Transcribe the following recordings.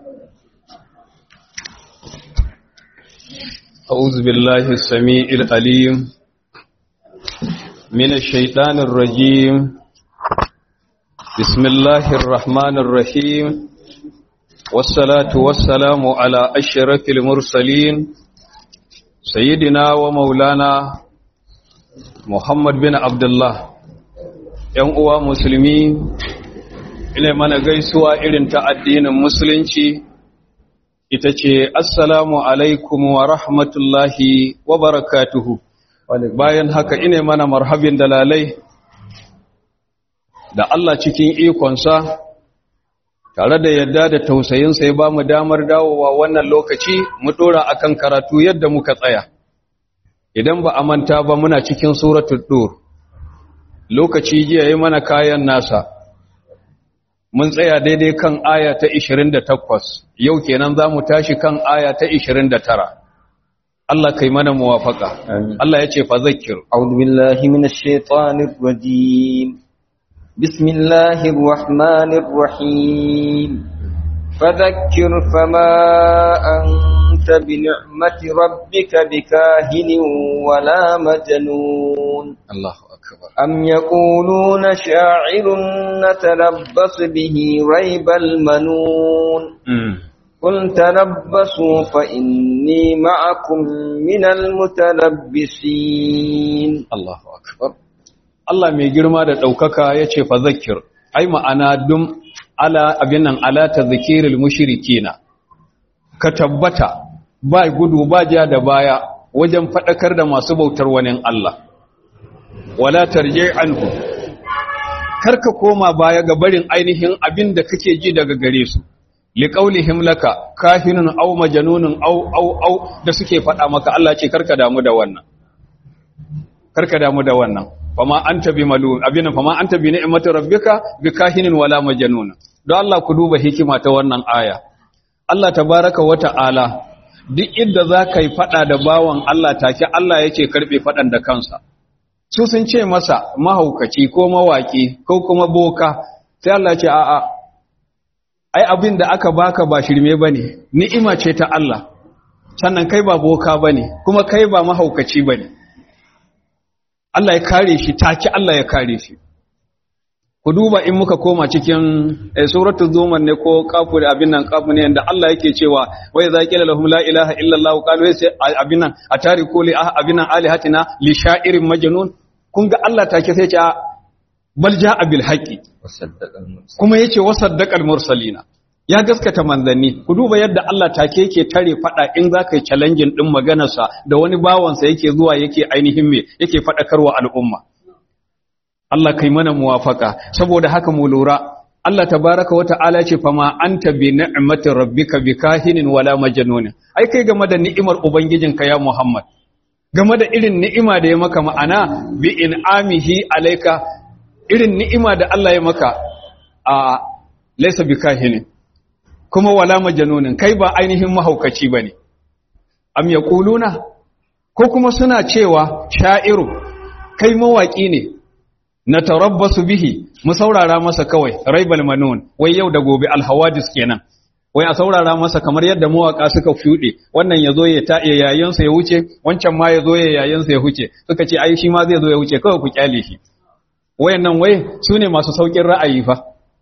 أعوذ بالله السميع العليم من الشيطان الرجيم بسم الله الرحمن الرحيم والصلاة والسلام على أشرف المرسلين سيدنا ومولانا محمد بن عبد الله ‘yan uwa musulmi ina mana gaisuwa irin ta addinin musulunci ita ce assalamu alaikum wa rahmatullahi wa barakatuhu bayan haka ina mana marhabin dalalai da Allah cikin ikonsa tare da yadda da tausayinsa ya ba mu damar dawowa wannan lokaci mu dora akan karatu yadda muka tsaya idan ba a manta ba muna cikin suratul dur lokaci jiya yi mana kayan nasa mun tsaya daidai kan aya ta 28 yau kenan za mu tashi kan aya ta 29 Allah kai mana muwafaka Allah ya ce fa zakir a'udhu billahi minash shaitanir rajim bismillahir rahmanir rahim fadhakkir fama anta bi ni'mati rabbika bikahinin wala majnun Allahu akbar أم يقولون شاعر نتربص به ريب المنون قل تربصوا فإني معكم من المتربصين الله أكبر Allah mai girma da ɗaukaka ya ce fa zakir, ai ma'ana dum ala abinan ala ta zikiril mushrikina ka tabbata ba gudu ba ja da baya wajen faɗakar da masu bautar wani Allah. wala tarje anhu karka koma baya ga barin ainihin abin da kake ji daga gare su liqaulihim laka kahinun aw majnunun aw aw aw da suke faɗa maka Allah ce karka damu da wannan karka damu da wannan fama anta bi malun abin fama anta bi ni'mati rabbika bi kahinin wala majnun don Allah ku duba hikima ta wannan aya Allah tabaraka wa ta'ala duk inda za ka yi faɗa da bawan Allah take Allah yake karɓe faɗan da kansa su sun ce masa mahaukaci ko mawaki ko kuma boka sai Allah ce a'a ai abin da aka baka ba shirme bane ni'ima ce ta Allah sannan kai ba boka bane kuma kai ba mahaukaci bane Allah ya kare shi take Allah ya kare shi ku duba in muka koma cikin suratul zumar ne ko kafu da abin nan kafu ne inda Allah yake cewa wai za qila lahum la ilaha illa Allah qalu sai abin nan atariku li abin nan alihatina li sha'irin majnun kun ga Allah take sai ce bal ja'a bil haqqi kuma yace wasaddaqal mursalina ya gaskata manzanni ku duba yadda Allah take yake tare fada in zaka yi challenging din maganarsa da wani bawansa yake zuwa yake ainihin me yake fadakarwa al'umma Allah kai mana muwafaka saboda haka mu lura Allah tabaraka wata'ala ce fama anta bi ni'mati rabbika bikahinin wala majnun ai kai game da ni'imar ubangijinka ya Muhammad game da irin ni'ima da ya maka ma'ana bi in'amihi alayka irin ni'ima da Allah ya maka a laysa bikahinin kuma wala majnun kai ba ainihin mahaukaci bane am yaquluna ko kuma suna cewa sha'iru kai mawaki ne na tarabbasu bihi mu saurara masa kawai raibal manun wai yau da gobe alhawadis kenan wai a saurara masa kamar yadda mawaka suka fude wannan yazo ya ta yayin sa ya wuce wancan ma yazo ya yayin sa ya huce suka ce ai shi ma zai zo ya wuce kawai ku kyale shi wayannan wai sune masu saukin ra'ayi fa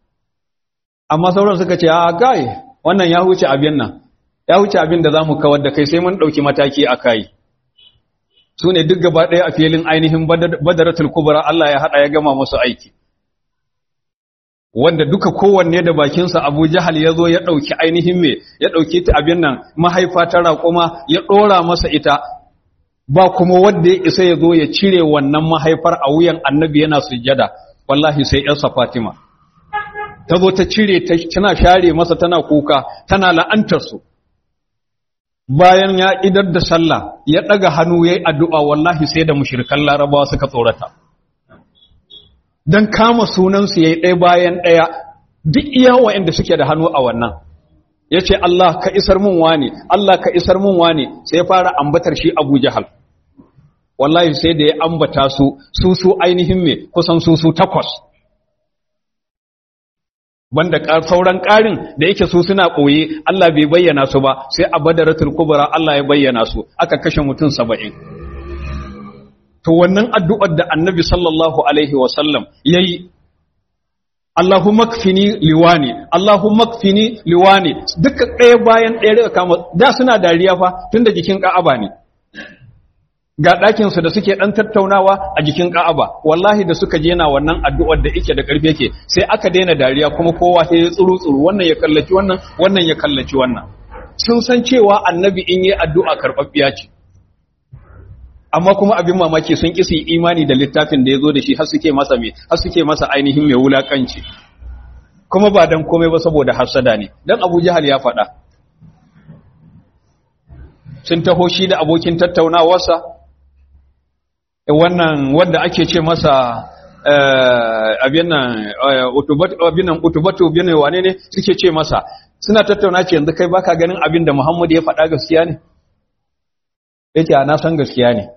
amma sauran suka ce a kai wannan ya huce abin nan ya huce abin da zamu kawar da kai sai mun dauki mataki akai su ne duk gaba ɗaya a filin ainihin badaratul kubra Allah ya haɗa ya gama musu aiki wanda duka kowanne da bakinsa abu jahal ya zo ya ɗauki ainihin me ya ɗauki ta abin nan mahaifa ta raƙuma ya ɗora masa ita ba kuma wanda ya isa ya zo ya cire wannan mahaifar a wuyan annabi yana sujjada wallahi sai ‘yarsa fatima ta zo ta cire tana share masa tana kuka tana la'antarsu bayan ya idar da sallah ya daga hannu yayi addu'a wallahi sai da mushrikan larabawa suka tsorata dan kama sunan su yayi ɗaya bayan ɗaya duk iya waɗanda suke da hannu a wannan yace Allah ka isar mun wani Allah ka isar mun wani sai ya fara ambatar shi Abu Jahal wallahi sai da ya ambata su su su ainihin me kusan su su takwas banda sauran ƙarin da yake su suna ɓoye Allah bai bayyana su ba sai a badaratul kubra Allah ya bayyana su aka kashe mutum saba'in to wannan addu'ar da annabi sallallahu alaihi wasallam ya yi Allahumma kfini liwani Allahumma kfini liwani duka ɗaya bayan ɗaya daga kama da suna dariya fa tun da jikin ka'aba ne ga ɗakinsu da suke ɗan tattaunawa a jikin ka'aba wallahi da suka jena wannan addu'ar da ike da ƙarfi yake sai aka daina dariya kuma kowa sai ya tsuru tsuru wannan ya kallaci wannan wannan ya kallaci wannan sun san cewa annabi in yi addu'a karɓaɓɓiya ce amma kuma abin mamaki sun ƙi su yi imani da littafin da ya zo da shi har suke masa mai har suke masa ainihin mai wulaƙanci kuma ba dan komai ba saboda hasada ne dan Abu Jahal ya faɗa sun taho shi da abokin tattaunawarsa wannan wanda ake ce masa abin nan utubatu bin wane ne suke ce masa suna tattauna ce yanzu kai baka ganin abin da Muhammad ya faɗa gaskiya ne yake na san gaskiya ne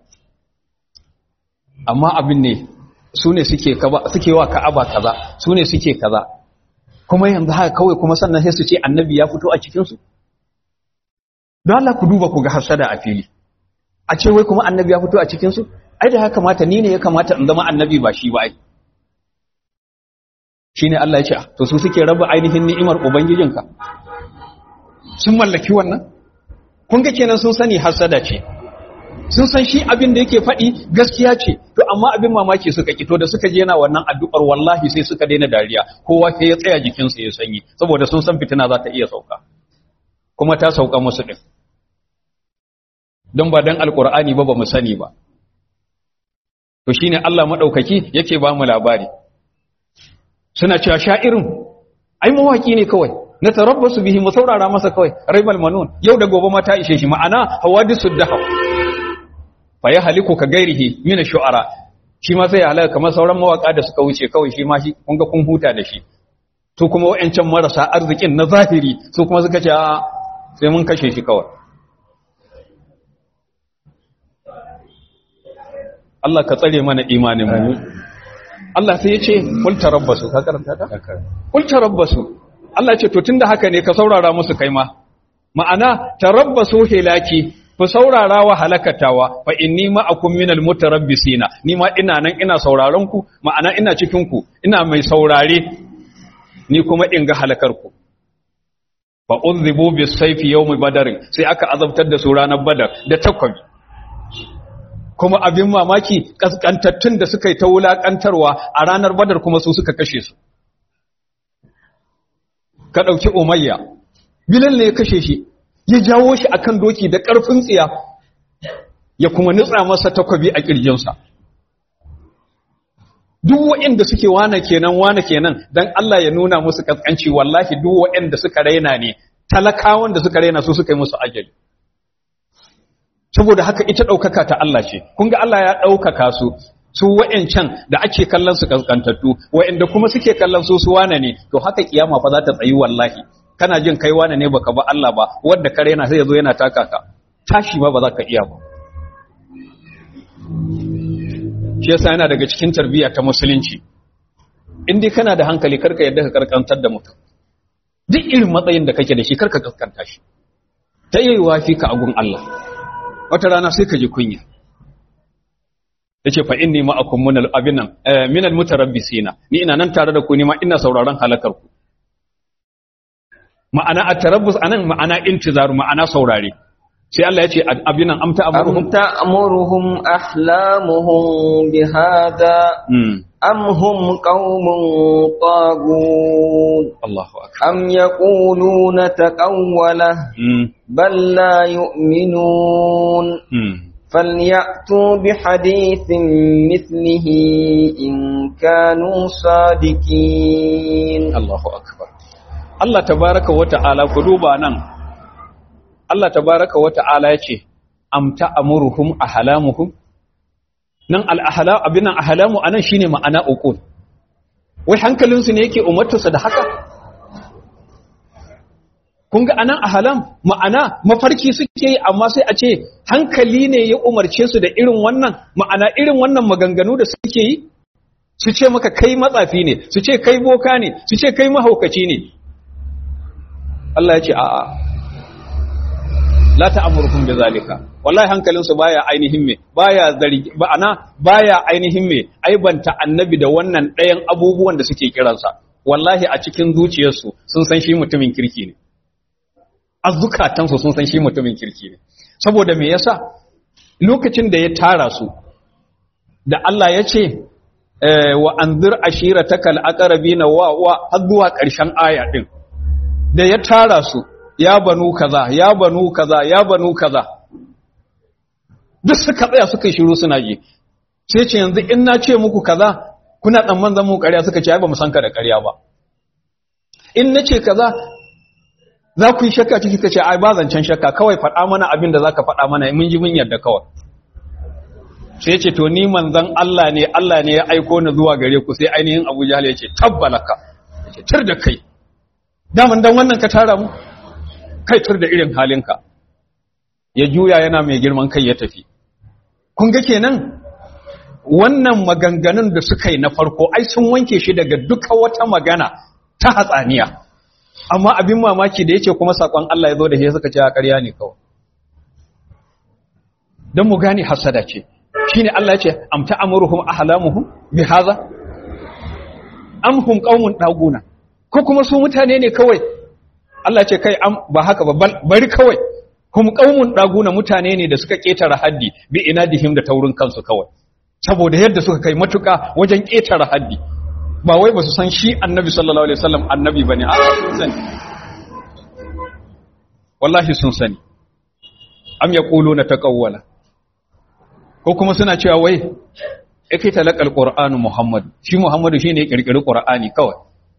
amma abin ne su ne suke wa ka'aba kaza su ne suke kaza kuma yanzu haka kawai kuma sannan sai su ce annabi ya fito a cikinsu don Allah ku duba ku ga hasada a fili a ce wai kuma annabi ya fito a cikinsu ai da haka kamata ni ne ya kamata in zama annabi ba shi ba ai shi ne Allah ya ce to su suke raba ainihin ni'imar ubangijinka sun mallaki wannan kun ga kenan sun sani hasada ce sun san shi abin da yake faɗi gaskiya ce to amma abin mamaki suka kito da suka je yana wannan addu'ar wallahi sai suka daina dariya kowa sai ya tsaya jikinsa ya sanyi saboda sun san fitina za ta iya sauka kuma ta sauka musu din don ba dan alkur'ani ba ba mu sani ba to shine Allah madaukaki yake ba mu labari suna cewa sha'irin ai mawaki ne kawai na tarabbasu bihi mu saurara masa kawai raibal manun yau da gobe ma ta ishe shi ma'ana hawadisud dahab fa ya haliku ka gairihi min shu'ara shi ma sai ya halaka kamar sauran mawaka da suka wuce kawai shi ma shi kun ga kun huta da shi su kuma wayancan marasa arzikin na zahiri su kuma suka ce a sai mun kashe shi kawai Allah ka tsare mana imanin mu Allah sai ya ce kul tarabbasu ka karanta ta kul tarabbasu Allah ya ce to tunda haka ne ka saurara musu kai ma ma'ana tarabbasu hilaki ku saurara wa halakatawa fa inni ma'akum minal mutarabbisina ni ma ina nan ina sauraron ku ma'ana ina cikin ku ina mai saurare ni kuma in ga halakar ku fa udhibu bis sayfi yawm badr sai aka azabtar da su ranar badar da takwabi kuma abin mamaki kaskantattun da suka yi ta wulakantarwa a ranar badar kuma su suka kashe su ka dauki umayya bilal ne ya kashe shi ya jawo shi akan doki da ƙarfin tsiya ya kuma nutsa masa takwabi a ƙirjinsa duk waɗanda suke wane kenan wane kenan dan Allah ya nuna musu kaskanci wallahi duk waɗanda suka raina ne talakawan da suka raina su suka yi musu ajali saboda haka ita ɗaukaka ta Allah ce kun ga Allah ya ɗaukaka su su wa'ancan da ake kallon su kaskantattu wa'anda kuma suke kallon su su wane ne to haka kiyama fa za ta tsayi wallahi kana jin kai wane ne baka ba Allah ba wanda kare yana sai yazo yana taka ka tashi ba ba za ka iya ba shi yasa yana daga cikin tarbiyya ta musulunci in dai kana da hankali karka yadda ka karkantar da mutum duk irin matsayin da kake da shi karka kaskanta shi ta yi wafi ka agun Allah wata rana sai ka ji kunya yace fa inni ma'akum minal abinan minal mutarabbisina ni ina nan tare da ku ni ma ina sauraron halakar ku ma'ana at-tarabbus anan ma'ana intizaru ma'ana saurare sai Allah ya ce abinan amta amuruhum أم تأمرهم أحلامهم بهذا أم هم قوم طاغون Allahu akbar أم يقولون تقوله mm. بل لا يؤمنون mm. فليأتوا بحديث مثله إن كانوا صادقين Allahu akbar Allah tabaraka wa ta'ala ku duba nan Allah tabaraka wa ta'ala yace am ta'muruhum ahlamuhum nan al-ahlam abinan ahlamu anan shine ma'ana uqul wai hankalin su ne yake umartarsa da haka kun ga anan ahlam ma'ana mafarki suke yi amma sai a ce hankali ne ya umarce su da irin wannan ma'ana irin wannan maganganu da suke yi su ce maka kai matsafi ne su ce kai boka ne su ce kai mahaukaci ne Allah ya ce a'a la ta'amurukum bi zalika wallahi hankalinsu baya ainihin me baya zargi ba'ana baya ainihin me aibanta annabi da wannan ɗayan abubuwan da suke kiransa wallahi a cikin zuciyarsu sun san shi mutumin kirki ne a zukatansu sun san shi mutumin kirki ne saboda me yasa lokacin da ya tara su da Allah ya ce wa anzir ashiratakal aqrabina wa wa har zuwa ƙarshen aya din da ya tara su ya banu kaza ya banu kaza ya banu kaza duk suka tsaya suka shiru suna ji sai ce yanzu in na ce muku kaza kuna tsamman zan mu ƙarya suka ce ai ba mu san ka da ƙarya ba in na ce kaza za ku yi shakka ciki ka ce ai ba zancen shakka kawai faɗa mana abin da za ka faɗa mana mun ji mun yarda kawai sai ce to ni manzan Allah ne Allah ne ya aiko ni zuwa gare ku sai ainihin Abu Jahl ya ce tabbalaka ya ce tar da kai daman dan wannan ka tara mu kai tur da irin halinka ya juya yana mai girman kai ya tafi kun ga kenan wannan maganganun da suka yi na farko ai sun wanke shi daga duka wata magana ta hatsaniya amma abin mamaki da yake kuma sakon Allah ya zo da shi suka ce a ƙarya ne kawai don mu gane hasada ce shine Allah ya ce am ta'amuruhum ahlamuhum bi hadha am hum qaumun daguna ko kuma su mutane ne kawai Allah ce kai ba haka ba bari kawai kuma qaumun daguna mutane ne da suka ketara haddi bi inadihim da taurin kansu kawai saboda yadda suka kai matuka wajen ketara haddi ba wai ba su san shi annabi sallallahu alaihi wasallam annabi bane a sun sani wallahi sun sani am yaquluna taqawwala ko kuma suna cewa wai yake talakal qur'anu muhammad shi muhammadu shine ya kirkiri qur'ani kawai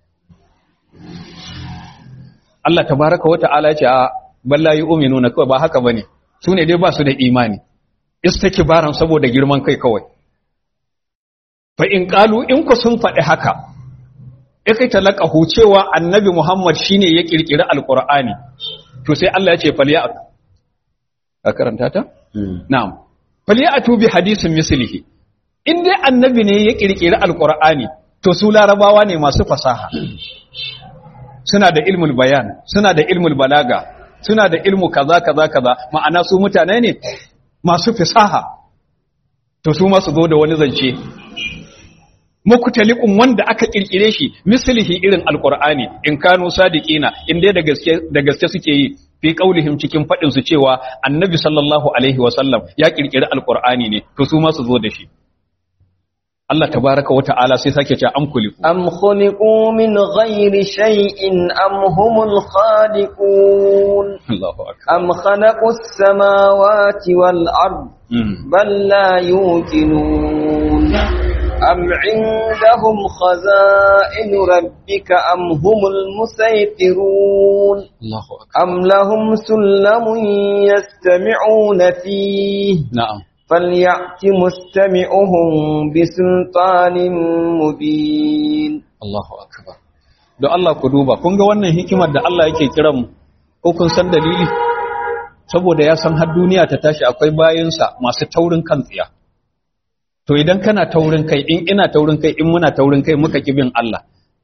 Allah tabaraka wa ta'ala ce a balla yu'minuna kawai ba haka bane su ne dai ba su da imani istikbaran saboda girman kai kawai fa in qalu in ku sun faɗi haka yake talaqahu cewa annabi muhammad shine ya kirkiri alqur'ani to sai Allah ya ce falya a karanta ta na'am falyatu bi hadisin mislihi in dai annabi ne ya kirkiri alqur'ani to su larabawa ne masu fasaha suna da ilmul bayan suna da ilmul balaga suna da ilmu kaza kaza kaza ma'ana su mutane ne masu fasaha to su ma su zo da wani zance muktalikun wanda aka kirkire shi mislihi irin alqur'ani in kanu sadiqina in dai da gaske da gaske suke yi fi kaulihim cikin fadin su cewa annabi sallallahu alaihi wasallam ya kirkiri alqur'ani ne to su ma su zo da shi Allah tabaraka wa ta'ala sai sake cewa am kuliku am khuliqu min ghairi shay'in am humul khaliqun Allahu akbar am khalaqus samawati wal ard bal la yuqinun أم عندهم خزائن ربك أم هم المسيطرون Allahu akbar أم لهم سلم يستمعون فيه na'am فليأت مستمعهم بسلطان مبين Allahu akbar don Allah ku duba kun ga wannan hikimar da Allah yake kiran mu ko kun san dalili saboda ya san har duniya ta tashi akwai bayinsa masu taurin kan tsiya to idan kana taurin kai in ina taurin kai in muna taurin kai muka ki bin Allah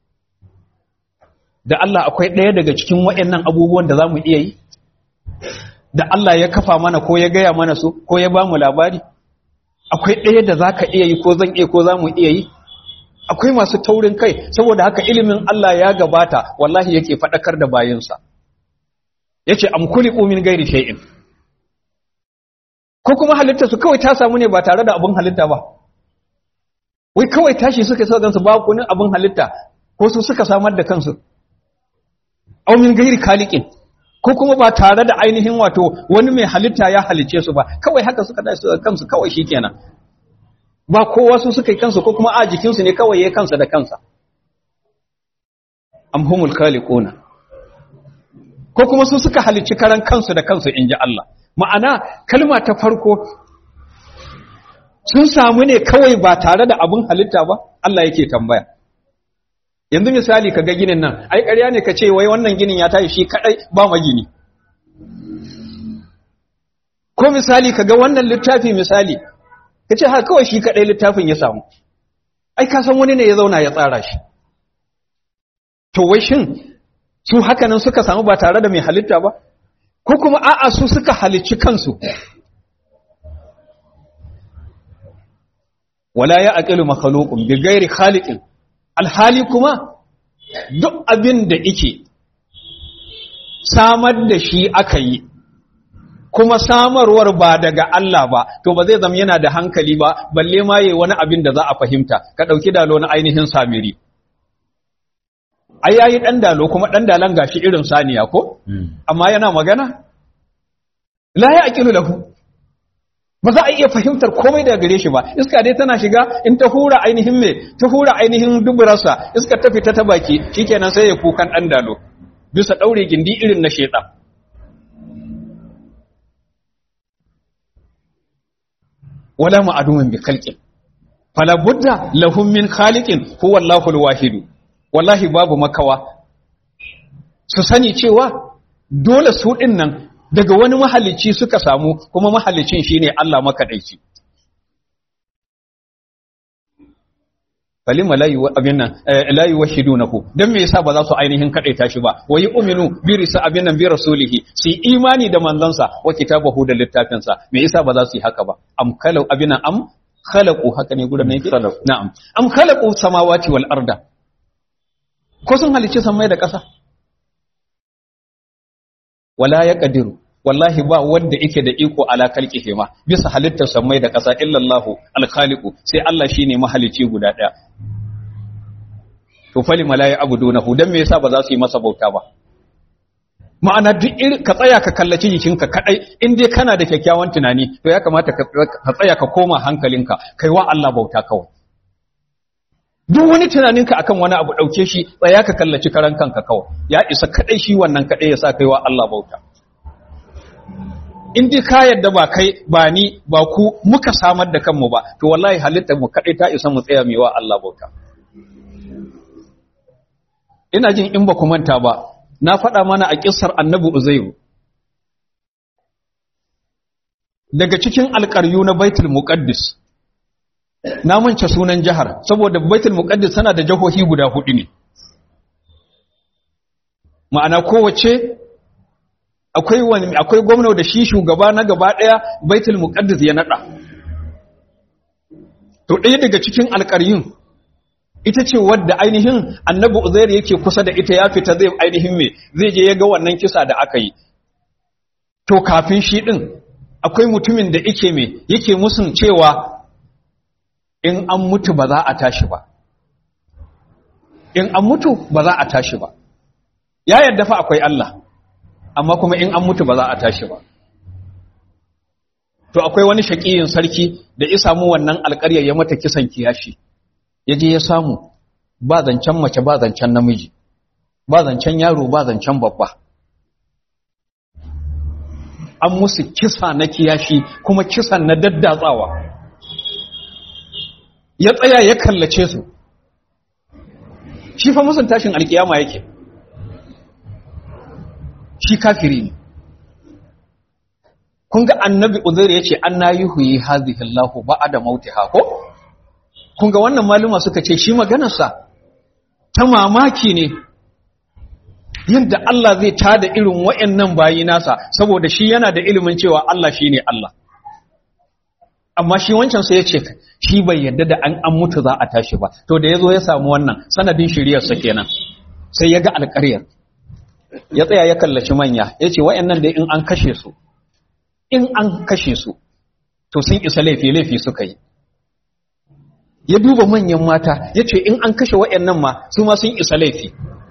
da Allah akwai ɗaya daga cikin waɗannan abubuwan da za mu iya yi da Allah ya kafa mana ko ya gaya mana su ko ya ba mu labari akwai ɗaya da za ka iya yi ko zan iya ko za mu iya yi akwai masu taurin kai saboda haka ilimin Allah ya gabata wallahi yake faɗakar da bayinsa ya ce am kuli min gairi shay'in ko kuma halitta su kawai ta samu ne ba tare da abin halitta ba wai kawai tashi suka sa gansu ba kunin abin halitta ko su suka samar da kansu aw min gairi khaliqin ko kuma ba tare da ainihin wato wani mai halitta ya halice su ba kawai haka suka tashi suka kansu kawai shikenan ba kowa su suka yi kansu ko kuma a jikinsu ne kawai ya kansa da kansa am humul khaliquna ko kuma su suka halicci karan kansu da kansu inji Allah ma'ana kalma ta farko sun samu ne kawai ba tare da abin halitta ba Allah yake tambaya yanzu misali ka ga ginin nan ai ƙarya ne ka ce wai wannan ginin ya tashi shi kadai ba magini ko misali ka ga wannan littafi misali ka ce ha kawai shi kadai littafin ya samu ai ka san wani ne ya zauna ya tsara shi to wai shin su hakanan suka samu ba tare da mai halitta ba ko kuma a'a su suka halicci kansu wala ya aqilu makhluqun bi ghairi khaliqin alhali kuma duk abin da yake samar da shi aka yi kuma samarwar ba daga Allah ba to ba zai zama yana da hankali ba balle ma yayi wani abin da za a fahimta ka dauki dalo na ainihin samiri ai yayi dan dalo kuma dan dalan gashi irin saniya ko amma yana magana la ya aqilu lahu ba za a iya fahimtar komai daga gare shi ba iska dai tana shiga in ta hura ainihin me ta hura ainihin duburarsa iska ta fita ta baki shikenan sai ya kukan dan dalo bisa daure gindi irin na shedan wala ma'adumin bi khalqin fala budda lahum min khaliqin huwa Allahu al-wahid wallahi babu makawa su sani cewa dole su din nan daga wani mahalicci suka samu kuma mahalicin shine Allah makadaici falima la yuwa abin nan la yuwahhidunahu dan me yasa ba za su ainihin kadaita shi ba wa yu'minu bi risa abin nan bi rasulihi su imani da manzansa wa kitabahu da littafinsa me yasa ba za su yi haka ba am khalu abin nan am khalaqu haka ne gudan ne yake na'am am khalaqu samawati wal arda ko sun halicci samai da ƙasa wala yaqdiru wallahi ba wanda yake da iko ala kalqihi ma bisa halittar samai da ƙasa illallahu alkhaliqu sai Allah shine mahalici guda ɗaya to fali malai abudunahu dan me yasa ba za su yi masa bauta ba ma'ana duk irin ka tsaya ka kallaci jikinka kadai in dai kana da kyakkyawan tunani to ya kamata ka tsaya ka koma hankalinka kai wa Allah bauta kawai duk wani tunaninka akan wani abu dauke shi tsaya ka kallaci karan kanka kawai ya isa kadai shi wannan kadai ya sa kai wa Allah bauta in dai ka yadda ba kai ba ni ba ku muka samar da kanmu ba to wallahi halittar mu kadai ta isa mu tsaya mai wa Allah bauta ina jin in ba ku manta ba na faɗa mana a kissar annabi uzairu daga cikin alƙaryu na baitul muqaddis na mance sunan jihar saboda baitul muqaddis tana da jihohi guda hudu ne ma'ana kowace akwai wani akwai gwamna da shi shugaba na gaba daya baitul muqaddas ya nada to ɗaya daga cikin alƙaryun ita ce wadda ainihin annabi uzair yake kusa da ita ya fita zai ainihin me zai je ya ga wannan kisa da aka yi to kafin shi din akwai mutumin da yake me yake musun cewa in an mutu ba za a tashi ba in an mutu ba za a tashi ba ya yadda fa akwai Allah amma kuma in an mutu ba za a tashi ba to akwai wani shaƙiyin sarki da ya samu wannan alƙaryar ya mata kisan kiyashi ya je ya samu ba zancen mace ba zancen namiji ba zancen yaro ba zancen babba an musu kisa na kiyashi kuma kisan na daddatsawa ya tsaya ya kallace su shi fa musun tashin alkiyama yake shi kafiri ne kun ga annabi uzair ya ce an na yi huyi hazihi Allahu ba'ada mautiha ko kun ga wannan maluma suka ce shi maganarsa ta mamaki ne yadda Allah zai tada irin wa'annan bayi nasa saboda shi yana da ilimin cewa Allah shine Allah amma shi wancan sai ya ce shi bai yadda da an an mutu za a tashi ba to da yazo ya samu wannan sanadin shiriyarsa kenan sai ya ga alƙaryar ya tsaya ya kallaci manya ya ce wa'annan da in an kashe su in an kashe su to sun isa laifi laifi suka yi ya duba manyan mata ya ce in an kashe wa'annan ma su ma sun isa laifi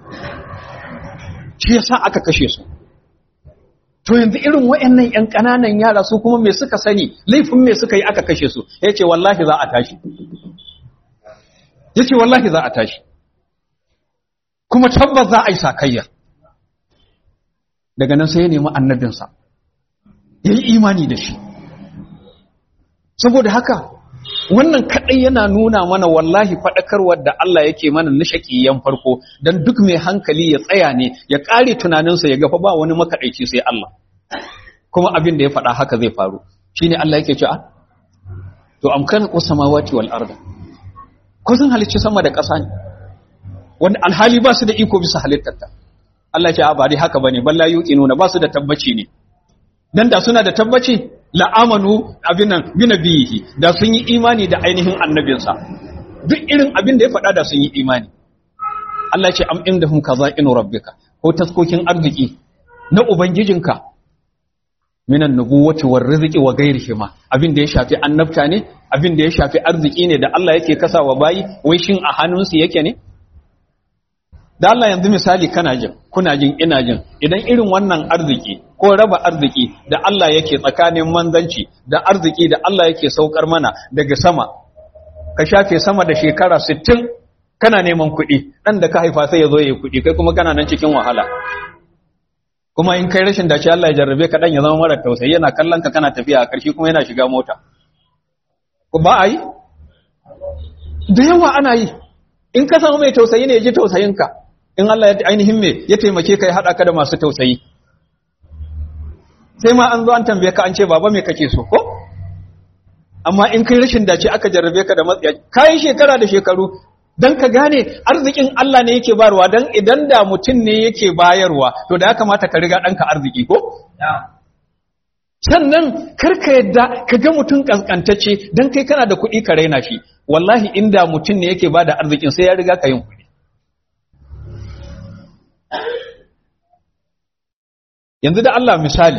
shi yasa aka kashe su to yanzu irin wa'annan ƴan ƙananan yara su kuma me suka sani laifin me suka yi aka kashe su ya ce wallahi za a tashi ya ce wallahi za a tashi kuma tabbas za a yi sakayya daga nan sai ya nemi annabinsa ya yi imani da shi saboda haka wannan kaɗai yana nuna mana wallahi faɗakarwar da Allah yake mana na shaƙiyan farko don duk mai hankali ya tsaya ne ya ƙare tunaninsa ya gafa ba wani makaɗaici sai Allah kuma abin da ya faɗa haka zai faru shi ne Allah yake cewa to amkan samawati wal arda ko sun halicci sama da ƙasa ne wanda alhali ba su da iko bisa halittarta Allah ya ce a ba dai haka bane balla yuqinuna ba su da tabbaci ne dan da suna da tabbaci la amanu abin nan bi nabihi da sun yi imani da ainihin annabinsa duk irin abin da ya faɗa da sun yi imani Allah ya ce am indahum kaza'inu rabbika ko taskokin arziki na ubangijinka minan nubuwati war rizqi wa ghairihi ma abin da ya shafi annabta ne abin da ya shafi arziki ne da Allah yake kasawa bayi wai shin a hannunsu yake ne da Allah yanzu misali kana jin kuna jin ina jin idan irin wannan arziki ko raba arziki da Allah yake tsakanin manzanci da arziki da Allah yake saukar mana daga sama ka shafe sama da shekara 60 kana neman kuɗi dan da ka haifa sai ya zo yayi kuɗi kai kuma kana nan cikin wahala kuma in kai rashin dace Allah ya jarrabe ka dan ya zama mara tausayi yana kallon ka kana tafiya a ƙarshe kuma yana shiga mota ko ba a yi da yawa ana yi in ka samu mai tausayi ne ya ji tausayinka in Allah ya ainihin me ya taimake ka ya haɗa ka da masu tausayi sai ma an zo an tambaye ka an ce baba me kake so ko amma in kai rashin dace aka jarrabe ka da matsiya kayan shekara da shekaru dan ka gane arzikin Allah ne yake bayarwa dan idan da mutum ne yake bayarwa to da ya kamata ka riga ɗanka arziki ko sannan karka yadda ka ga mutum kaskantacce dan kai kana da kuɗi ka raina shi wallahi inda mutum ne yake bada arzikin sai ya riga ka yin kuɗi yanzu da Allah misali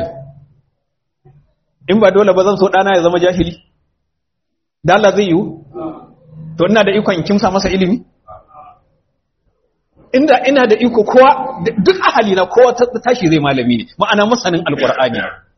in ba dole ba zan so ɗana ya zama jahili da Allah zai yiwu to ina da ikon kimsa masa ilimi inda ina da iko kowa duk ahali na kowa tashi zai malami ne ma'ana masanin alkur'ani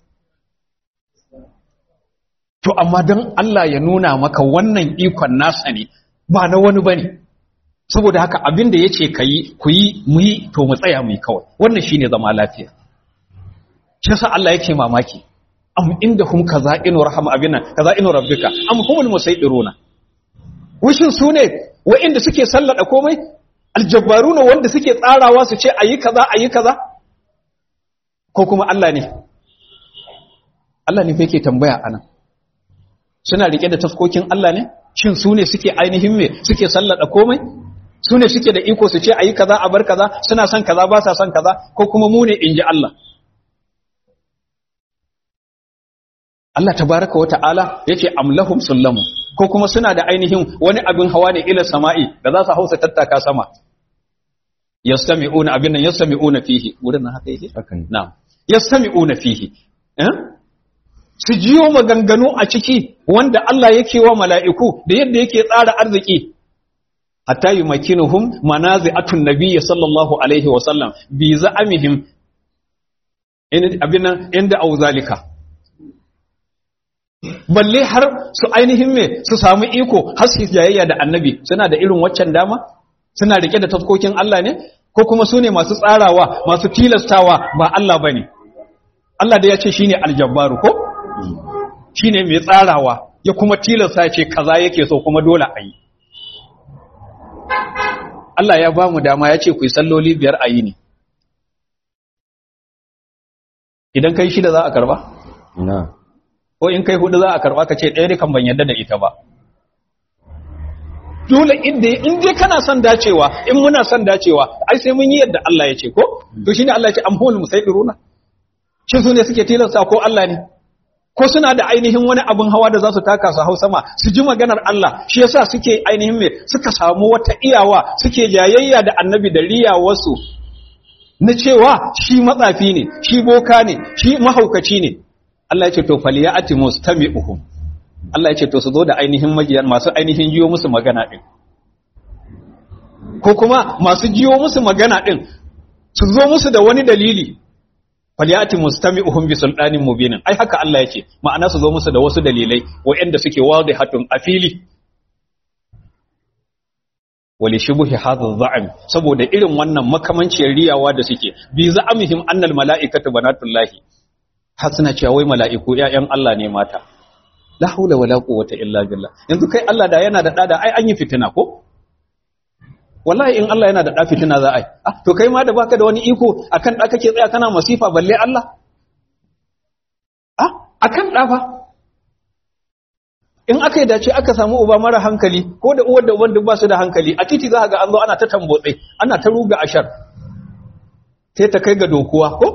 to amma don Allah ya nuna maka wannan ikon nasa ne ba na wani bane saboda haka abin da yace kayi ku yi mu yi to mu tsaya mu yi kawai wannan shine zama lafiya shi yasa Allah yake mamaki am indahum kaza'inu rahama abina kaza'inu rabbika am humul musaydiruna wishin su ne wa'inda suke sallada komai aljabbaruna wanda suke tsarawa su ce ayi kaza ayi kaza ko kuma Allah ne Allah ne fa yake tambaya anan suna rike da tafkokin Allah ne shin su ne suke ainihin me suke sallada komai su ne suke da iko su ce ayi kaza a bar kaza suna son kaza ba sa son kaza ko kuma mu ne inji Allah Allah tabaraka wa ta'ala yace amlahum sullamu ko kuma suna da ainihin wani abin hawa ne ila sama'i da za su hausa tattaka sama yastami'una abin nan yastami'una fihi wurin nan haka yake na'am yastami'una fihi eh su jiyo maganganu a ciki wanda Allah yake wa mala'iku da yadda yake tsara arziki hatta yumakinuhum manazi'atun nabiyyi sallallahu alaihi wa sallam bi za'amihim in abin nan inda auzalika balle har su ainihin me su samu iko har su jayayya da annabi suna da irin waccan dama suna rike da tafkokin Allah ne ko kuma su ne masu tsarawa masu tilastawa ba Allah bane Allah da ya ce shine aljabbaru ko shine mai tsarawa ya kuma tilasta ya ce kaza yake so kuma dole a yi Allah ya ba mu dama ya ce ku yi salloli biyar a yi ne idan kai shida za a karba? ko in kai hudu za a karba ka ce ɗaya dukan ban yadda da ita ba dole inda in dai kana son dacewa in muna son dacewa ai sai mun yi yadda Allah ya ce ko to shine Allah ya ce amhul musaidiruna shin su ne suke tilasta ko Allah ne ko suna da ainihin wani abin hawa da za su taka su hau sama su ji maganar Allah shi yasa suke ainihin me suka samu wata iyawa suke jayayya da annabi da riyawarsu na cewa shi matsafi ne shi boka ne shi mahaukaci ne Allah ya ce to faliyati mustami'uhum Allah ya ce to su zo da ainihin majiyan masu ainihin jiyo musu magana din ko kuma masu jiyo musu magana din su zo musu da wani dalili faliyati mustami'uhum bi sultanin mubinin ai haka Allah ya ce ma'ana su zo musu da wasu dalilai waɗanda suke wadihatun a fili wali shubuhi hadha za'am saboda irin wannan makamanciyar riyawa da suke bi za'amihim annal mala'ikatu banatullahi har suna cewa wai mala'iku ‘ya'yan Allah ne mata, la haula wala quwwata illa billah yanzu kai Allah da yana da ɗa da ai an yi fitina ko? Wallahi in Allah yana da ɗa fitina za a yi, ah, to kai ma da baka da wani iko akan ɗa kake tsaya kana masifa balle Allah? Ah, akan ɗa fa? in aka yi dace aka samu uba mara hankali ko da uwar da uban duk ba su da hankali a titi za ga an zo ana ta tambotse ana ta ruga ashar sai ta kai ga dokuwa ko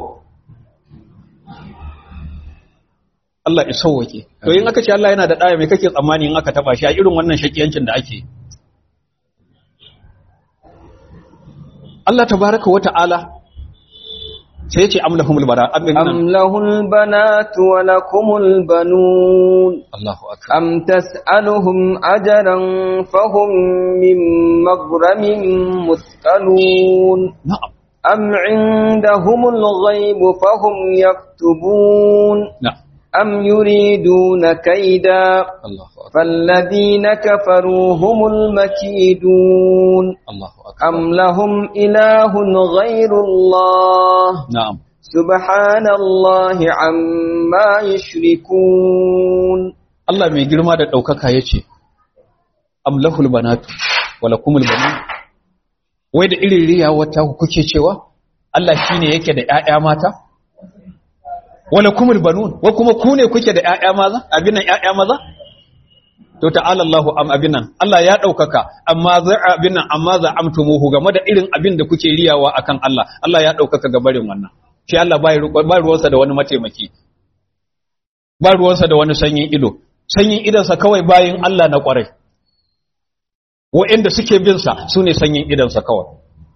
Allah ya sauwake to in aka ce Allah yana da ɗaya mai kake tsammani in aka taba shi a irin wannan shakiyancin da ake Allah tabaraka wa ta'ala sai ya ce amlahumul bara أم له البنات ولكم البنون Allahu akbar أم تسألهم أجرا فهم من مغرم مثقلون na'am أم عندهم الغيب فهم يكتبون na'am أم يريدون كيدا Allahu akbar فالذين كفروا هم المكيدون Allahu akbar أم لهم إله غير الله na'am سبحان الله عما يشركون Allah mai girma da ɗaukaka ya ce, Amlahul banatu, wala kumul banun. Wai da irin riya wata kuke cewa, Allah shi ne yake da ‘ya'ya mata? Wala kumul banun, wa kuma ku ne kuke da ‘ya'ya maza, abin nan ‘ya'ya maza? To ta'ala Allahu am abin nan, Allah ya ɗaukaka, amma za abin nan, amma za amtumuhu game da irin abin da kuke riyawa akan Allah, Allah ya ɗaukaka ga barin wannan. Shi Allah ba ruwansa da wani mataimaki, ba ruwansa da wani sanyin ido, sanyin idansa kawai bayin Allah na ƙwarai wa'inda suke binsa su ne sanyin idansa kawai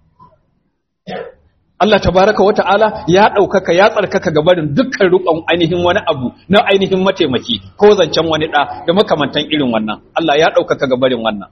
Allah tabaraka wa ta'ala ya ɗaukaka ya tsarkaka ga barin dukkan rukon ainihin wani abu na ainihin mataimaki ko zancen wani ɗa da makamantan irin wannan Allah ya ɗaukaka ga barin wannan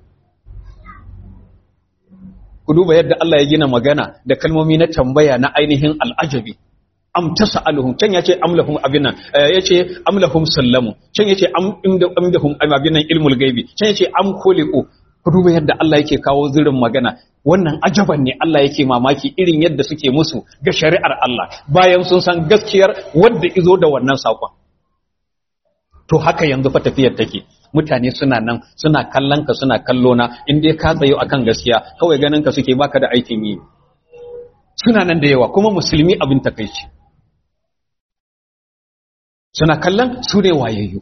ku duba yadda Allah ya gina magana da kalmomi na tambaya na ainihin al'ajabi am tas'aluhum can yace am lahum abinan yace am lahum sallamu can yace am inda amdahum abinan ilmul gaibi can yace am khuliqu ku duba yadda Allah yake kawo zirin magana wannan ajaban ne Allah yake mamaki irin yadda suke musu ga shari'ar Allah bayan sun san gaskiyar wanda izo da wannan sakon to haka yanzu fa tafiyar take mutane suna nan suna kallon ka suna kallo na in dai ka tsayo akan gaskiya kawai ganin ka suke baka da aikin yi suna nan da yawa kuma musulmi abin takeici suna kallon su ne wayayyu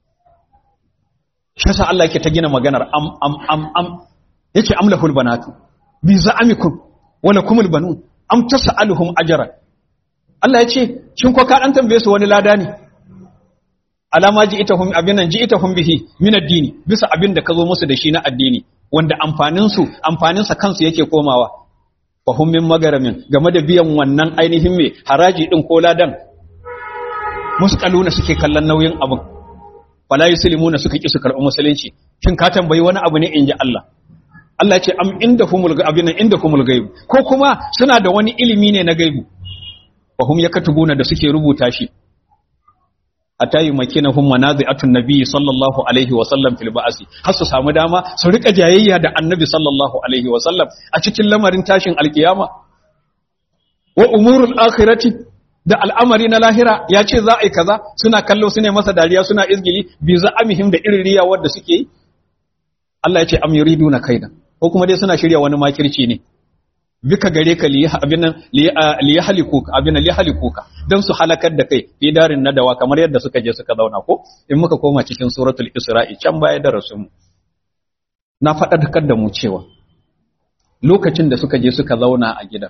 shi yasa Allah yake ta gina maganar am am am am yake amlahul banatu bi za'amikum wala kumul banun am tas'aluhum ajran Allah ya ce shin ko ka dan tambaye su wani lada ne alama ji ita hum abinan ji ita hum bihi min addini bisa abin da ka zo musu da shi na addini wanda amfanin su amfanin sa kansu yake komawa fa hum min magaramin game da biyan wannan ainihin me haraji din ko ladan muskaluna suke kallon nauyin abin fala yuslimuna suka ki su karɓi musulunci shin ka tambayi wani abu ne inji Allah Allah ce am inda humul abin inda humul gaibu ko kuma suna da wani ilimi ne na gaibu fa hum yakatubuna da suke rubuta shi atayi makinahum manazi'atun nabiy sallallahu alaihi wa sallam fil ba'si har su samu dama su rika jayayya da annabi sallallahu alaihi wa sallam a cikin lamarin tashin alkiyama wa umurul akhirati da al'amari na lahira ya ce za a yi kaza suna kallo su ne masa dariya suna izgili bi za'amihim da irin riyawar da suke yi Allah ya ce am yuriduna kaida ko kuma dai suna shirya wani makirci ne bika gare ka li abinan li yahlikuka abinan li yahlikuka dan su halakar da kai fi darin nadawa kamar yadda suka je suka zauna ko in muka koma cikin suratul isra'i can baya da rasul na faɗaɗar da mu cewa lokacin da suka je suka zauna a gidan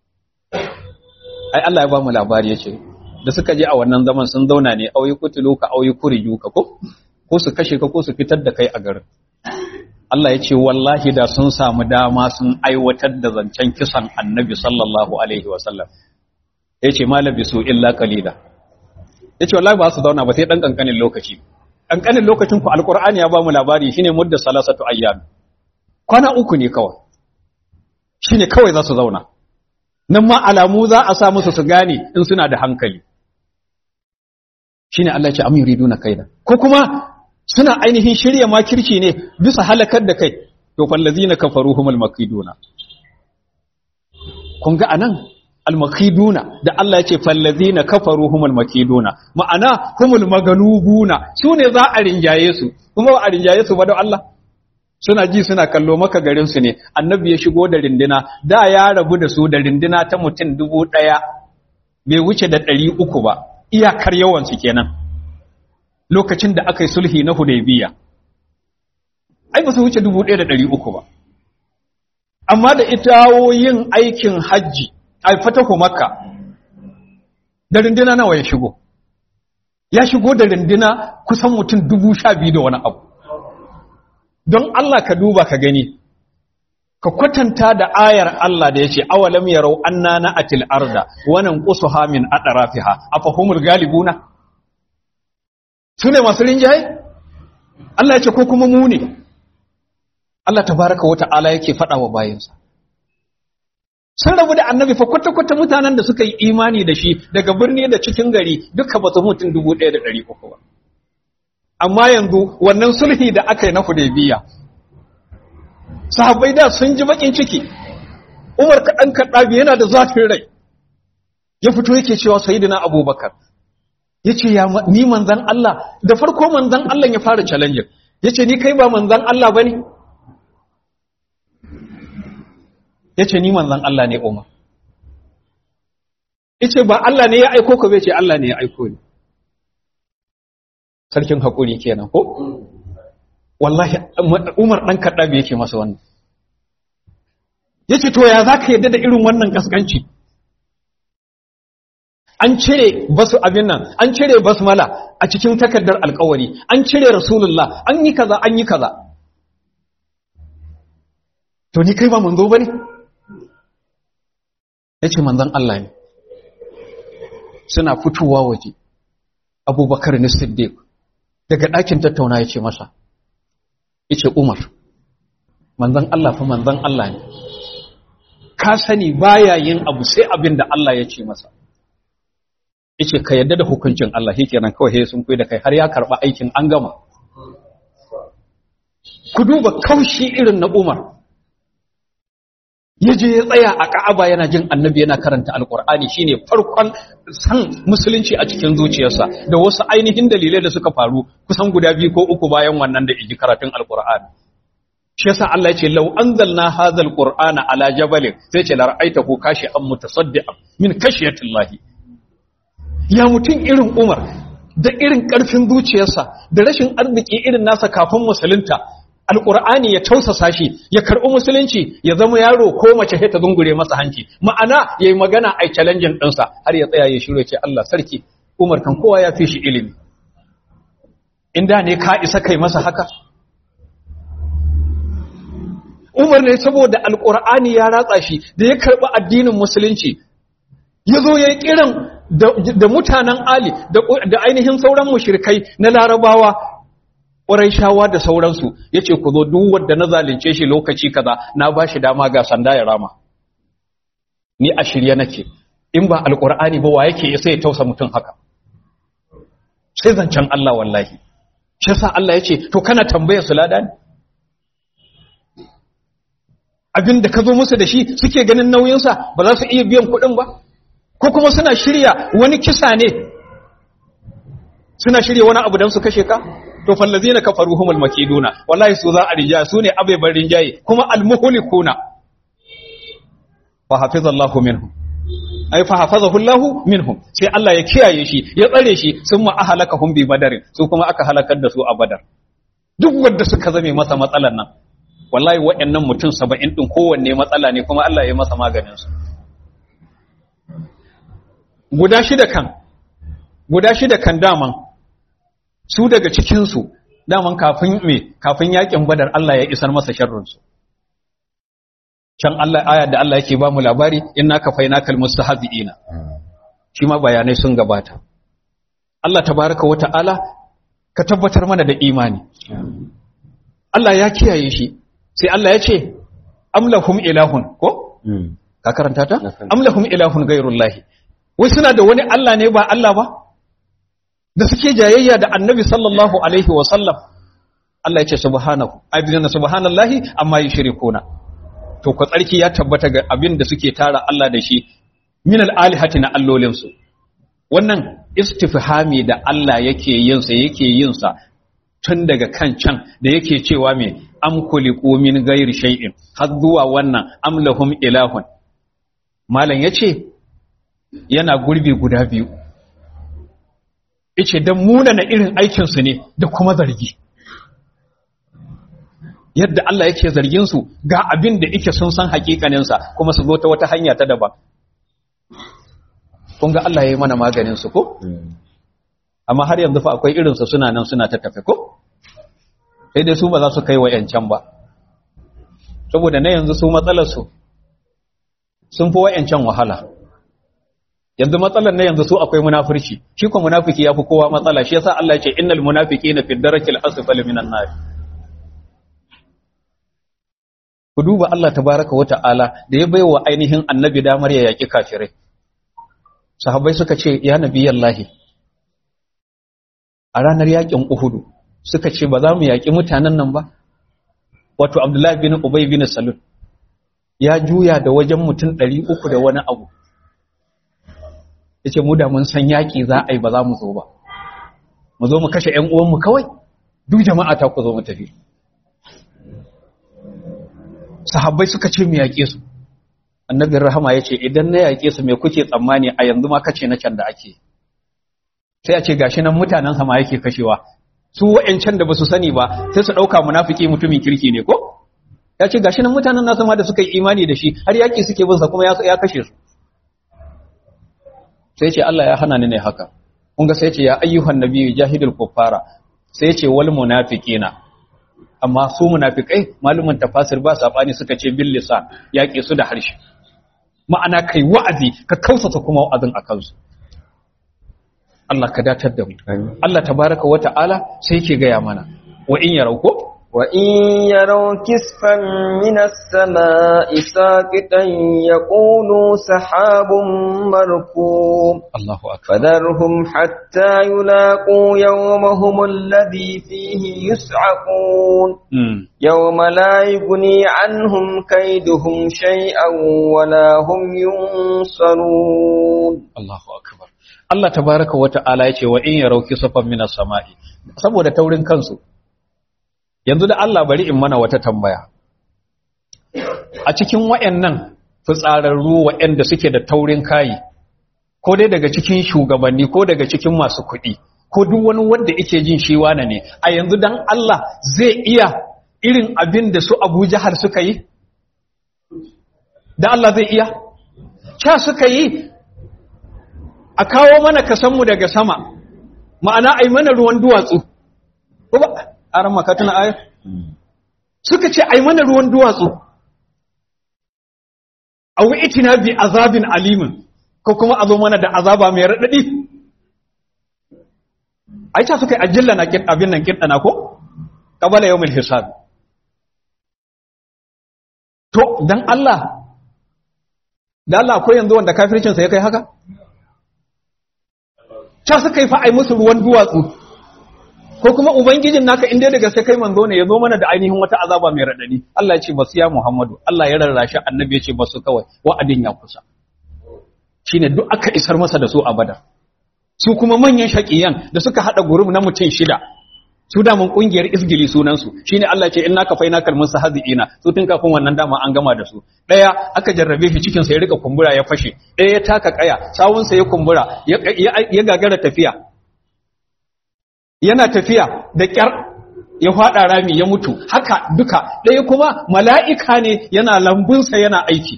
ai Allah ya ba mu labari yace da suka je a wannan zaman sun zauna ne auyi kutulu ka auyi kuriju ka ko ko su kashe ka ko su fitar da kai a garin Allah ya ce wallahi da sun samu dama sun aiwatar da zancen kisan annabi sallallahu alaihi wasallam ya ce malabi su illa kalila ya ce wallahi ba su zauna ba sai ɗan ƙanƙanin lokaci ƙanƙanin lokacin ku alƙur'ani ya ba mu labari shine mudda salasatu ayyam kwana uku ne kawai shine kawai za su zauna nan ma alamu za a sa musu su gane in suna da hankali shine Allah ya ce am yuriduna kaida ko kuma suna ainihin shirya makirci ne bisa halakar da kai to fallazina kafaru humul makiduna kun ga anan almakiduna da Allah ya ce fallazina kafaru humul makiduna ma'ana humul magalubuna su ne za a rinjaye su kuma ba a rinjaye su ba da Allah suna ji suna kallo maka garin su ne annabi ya shigo da rindina da ya rabu da su da rindina ta mutum dubu ɗaya bai wuce da ɗari uku ba iyakar yawan su kenan lokacin da aka yi sulhi na hudaybiya ai ba su wuce 1300 ba amma da itawo yin aikin hajji ai fatahu makka da rindina nawa ya shigo ya shigo da rindina kusan mutum dubu sha biyu da wani abu don Allah ka duba ka gani ka kwatanta da ayar Allah da ya ce awalam yarau anna na'atil arda wa nanqusuha min atrafiha afahumul galibuna sune masu rinjaye Allah ya ce ko kuma mu ne Allah tabaraka wa ta'ala yake faɗa wa bayinsa sun rabu da annabi fa kwata-kwata mutanen da suka yi imani da shi daga birni da cikin gari duka ba su mutum dubu ɗaya da ɗari uku ba amma yanzu wannan sulhi da aka yi na hudaybiya sahabbai da sun ji bakin ciki umar kaɗan kaɗabi yana da zafin rai ya fito yake cewa sayidina abubakar ya ce ni manzan Allah da farko manzan Allah ya fara challenge ya ce ni kai ba manzan Allah ba ne ya ce ni manzan Allah ne umar ya ce ba Allah ne ya aiko ka bai ce Allah ne ya aiko ni sarkin haƙuri kenan ko wallahi umar ɗan kaɗabi yake masa wannan ya ce to ya za ka yadda da irin wannan ƙasƙanci an cire basu abin nan an cire basmala a cikin takardar alkawari an cire rasulullah an yi kaza an yi kaza to ni kai ba manzo bane yace manzon Allah ne suna fitowa waje abubakar ne siddiq daga ɗakin tattauna yace masa yace umar manzon Allah fa manzon Allah ne ka sani baya yin abu sai abin da Allah ya ce masa yace ka yadda da hukuncin Allah shikenan kawai sai sun kai da kai har ya karba aikin an gama ku duba kaushi irin na Umar yaje ya tsaya a Ka'aba yana jin Annabi yana karanta Alkur'ani shine farkon san musulunci a cikin zuciyarsa da wasu ainihin dalilai da suka faru kusan guda biyu ko uku bayan wannan da iji karatun Alkur'ani shi yasa Allah ya ce law anzalna hadzal qur'ana ala jabalin sai ce la ra'aitahu kashi'an mutasaddian min khashiyatillahi ya mutum irin Umar da irin ƙarfin zuciyarsa da rashin arziki irin nasa kafin musulunta alƙur'ani ya tausasa shi ya karɓi musulunci ya zama yaro ko mace ta zungure masa hanci ma'ana ya yi magana a challenging ɗinsa har ya tsaya ya shirya ce Allah sarki Umar kan kowa ya fi shi ilimi inda ne ka isa kai masa haka Umar ne saboda alƙur'ani ya ratsa shi da ya karɓi addinin musulunci ya zo ya yi kiran da mutanen Ali da ainihin sauran mushrikai na larabawa shawa da sauransu ya ce ku zo duk wadda na zalunce shi lokaci kaza na ba shi dama ga sanda ya rama ni a shirye nake in ba alkur'ani ba wa yake isa ya tausa mutum haka sai zancen Allah wallahi shi yasa Allah ya ce to kana tambaya su lada ne abin da ka zo musu da shi suke ganin nauyinsa ba za su iya biyan kuɗin ba ko kuma suna shirya wani kisa ne suna shirya wani abu don su kashe ka to fallazina kafaru humul makiduna wallahi su za a rinjaye su ne abeban rinjaye kuma almuhlikuna fa hafizallahu minhum ay fa hafazahu Allahu minhum sai Allah ya kiyaye shi ya tsare shi summa ahlakahum bi badarin su kuma aka halakar da su a badar duk wanda suka zame masa matsalan nan wallahi waɗannan mutum 70 din kowanne matsala ne kuma Allah ya masa maganin su guda shida kan guda shida kan daman su daga cikinsu daman kafin me kafin yakin badar Allah ya isar masa sharrinsu can Allah aya da Allah yake ba mu labari inna kafainakal mustahzi'ina shi ma bayanai sun gabata Allah tabaraka wa ta'ala ka tabbatar mana da imani Allah ya kiyaye shi sai Allah ya ce amlahum ilahun ko ka karanta ta amlahum ilahun ghairullahi wai suna da wani Allah ne ba Allah ba da suke jayayya da annabi sallallahu alaihi wasallam Allah ya ce subhanahu aibina subhanallahi amma yushrikuna to ku tsarki ya tabbata ga abin da suke tara Allah da shi min al-alihati na allolin su wannan istifhami da Allah yake yin sa yake yin sa tun daga kan can da yake cewa me am kuliqu min ghairi shay'in har zuwa wannan am lahum ilahun malam yace yana gurbi guda biyu ice don munana irin aikinsu ne da kuma zargi yadda Allah yake zargin su ga abin da yake sun san hakikanin sa kuma su zo ta wata hanya ta daban kun ga Allah yayi mana maganin su ko amma har yanzu fa akwai irin su suna nan suna ta tafe ko sai dai su ba za su kai wa yancan ba saboda na yanzu su matsalar su sun fi wayancan wahala yanzu matsalar na yanzu su akwai munafurci shi ko munafiki yafi kowa matsala shi yasa Allah ya ce innal munafiqina fi darakil asfali minan nar ku duba Allah tabaraka wa ta'ala da ya baiwa ainihin annabi damar ya yaki kafirai sahabbai suka ce ya nabiyallahi a ranar yakin uhudu suka ce ba za mu yaki mutanen nan ba wato abdullahi bin ubay bin salul ya juya da wajen mutum 300 da wani abu yace mu da mun san yaki za a yi ba za mu zo ba mu zo mu kashe ƴan uwanmu kawai duk jama'a ta ku zo mu tafi sahabbai suka ce mu yaƙe su annabin rahama ya ce idan na yaƙe su me kuke tsammani a yanzu ma kace na can da ake sai a ce gashi nan mutanen sama yake kashewa su wa'ancan da basu sani ba sai su ɗauka munafiki mutumin kirki ne ko ya ce gashi nan mutanen nasa ma da suka yi imani da shi har yaƙi suke bin sa kuma ya kashe su sai ce Allah ya hana ni ne haka kun ga sai ce ya ayyuhan nabiyyu jahidul kuffara sai ce wal munafiqina amma su munafikai malumin tafasir ba sabani suka ce bil lisan yaƙe su da harshe ma'ana kai wa'azi ka kausata kuma wa'azin a kansu Allah ka datar da mu Allah tabaraka wa ta'ala sai yake gaya mana wa in yarau ko وإن يروا كسفا من السماء ساقطا يقولوا سحاب مركوم الله أكبر فذرهم حتى يلاقوا يومهم الذي فيه يسعقون مم. يوم لا يغني عنهم كيدهم شيئا ولا هم ينصرون Allahu akbar Allah tabaraka wa ta'ala yace wa in yarau kisafan minas sama'i saboda taurin kansu yanzu da Allah bari in mana wata tambaya a cikin wayannan fitsararru wayanda suke da taurin kayi ko dai daga cikin shugabanni ko daga cikin masu kuɗi ko duk wani wanda yake jin shi wane ne a yanzu dan Allah zai iya irin abin da su Abu Jahal suka yi da Allah zai iya cha suka yi a kawo mana kasanmu daga sama ma'ana ai mana ruwan duwatsu ko ba aran makatuna aya suka ce ai mana ruwan duwatsu aw itina bi azabin alimin ko kuma a zo mana da azaba mai radadi ai ta suka yi ajilla na kin abin nan kin dana ko qabala yawmil hisab to dan Allah da Allah akwai yanzu wanda kafircin sa ya kai haka ta suka yi fa'ai musu ruwan duwatsu ko kuma ubangijin naka inda da gaske kai manzo ne ya zo mana da ainihin wata azaba mai raɗaɗi Allah ya ce basu ya Muhammadu Allah ya rarrashi annabi ya ce basu kawai wa'adin ya kusa shine duk aka isar masa da su abada su kuma manyan shaqiyan da suka hada gurub na mutum shida su da mun kungiyar isgili sunan su shine Allah ce inna ka faina kalmun sahazina su tun kafin wannan dama an gama da su daya aka jarrabe shi cikin sa ya rika kumbura ya fashe daya ya taka kaya sawun sa ya kumbura ya ya gagara tafiya yana tafiya da kyar ya fada rami ya mutu haka duka daya kuma mala'ika ne yana lambun sa yana aiki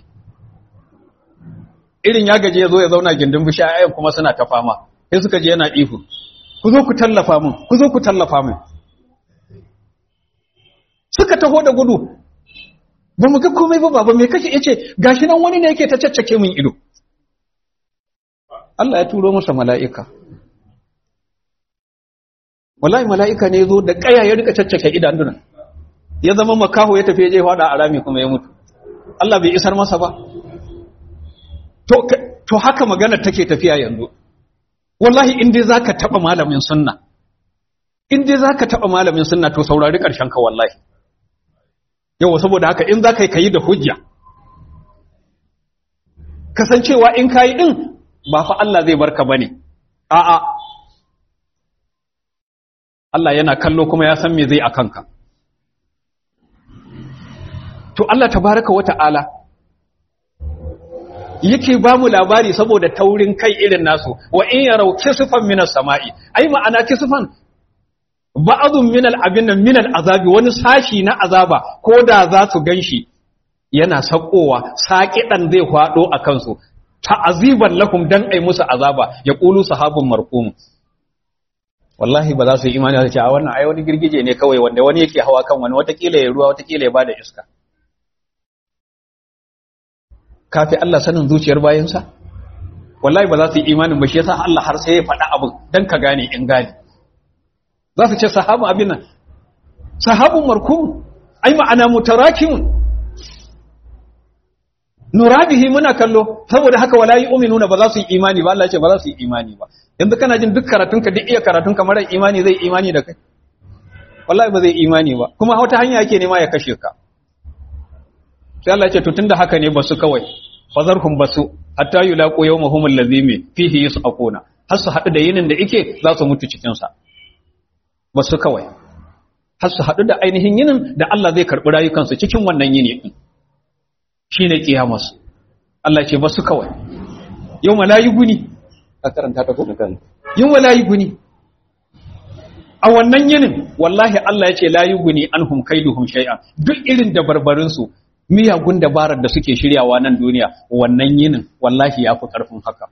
irin ya gaje ya zo ya zauna gindin bishiya ayan kuma suna ta fama sai suka je yana ihu ku zo ku tallafa min ku zo ku tallafa min suka taho da gudu ba mu ga komai ba baba me kake yace gashi nan wani ne yake ta caccake min ido Allah ya turo masa mala'ika wallahi mala'ika ne yazo da kaya ya rika caccake idanuna ya zama makaho ya tafi ya je fada a rami kuma ya mutu Allah bai isar masa ba to to haka magana take tafiya yanzu wallahi in dai zaka taba malamin sunna in dai zaka taba malamin sunna to saurari karshen ka wallahi yawa saboda haka in zaka yi kai da hujja kasancewa in kai din ba fa Allah zai barka bane a'a Allah yana kallo kuma ya san me zai akan ka to Allah tabaraka wa ta'ala yake ba mu labari saboda taurin kai irin nasu wa in yarau kisfan minas sama'i ai ma'ana kisfan ba'adun min al-abin nan min al-azabi wani sashi na azaba ko da za su ganshi yana sakowa saƙiɗan zai faɗo a kansu ta'aziban lahum dan ai musu azaba ya qulu sahabun marqum wallahi ba za su yi imani da cewa wannan ai wani girgije ne kawai wanda wani yake hawa kan wani watakila ya ruwa watakila ya bada iska kafi Allah sanin zuciyar bayansa wallahi ba za su yi imanin ba shi yasa Allah har sai ya faɗa abin dan ka gane in gane za su ce sahabu abin nan sahabun markum ai ma'ana mutarakimun nurabihi muna kallo saboda haka wala yu'minuna ba za su yi imani ba Allah ya ce ba za su yi imani ba yanzu kana jin duk karatunka duk iya karatunka mara imani zai imani da kai wallahi ba zai imani ba kuma wata hanya yake nema ya kashe ka sai Allah ya ce to tunda haka ne basu kawai fazarhum basu hatta yulaqu yawmahum allazi mi fihi yusaquna har su hadu da yinin da yake za su mutu cikin sa basu kawai har su hadu da ainihin yinin da Allah zai karbi rayukansu cikin wannan yini din shine kiyamas Allah ya ce basu kawai yawma la yuguni a karanta ta ko yawma la yuguni a wannan yinin wallahi Allah ya ce la yuguni anhum kaiduhum shay'an duk irin da barbarin su miyagun dabarar da suke shiryawa nan duniya wannan yinin wallahi ya fi ƙarfin haka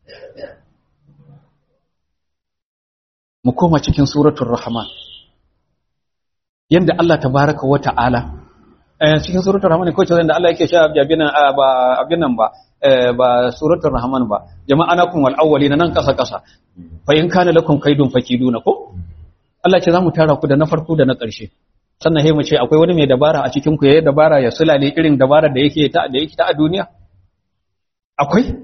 mu koma cikin suratul rahman yanda Allah tabaraka wa ta'ala eh cikin suratul rahman ko ce da Allah yake sha abin nan ba abin nan ba ba suratul rahman ba jama'anakum wal awwalina nan kasa kasa fa in kana lakum kaidun fakiduna ko Allah ce za mu tara ku da na farko da na ƙarshe sannan mu ce akwai wani mai dabara a cikin ku yayi dabara ya sulale irin dabarar da yake ta da yake ta a duniya akwai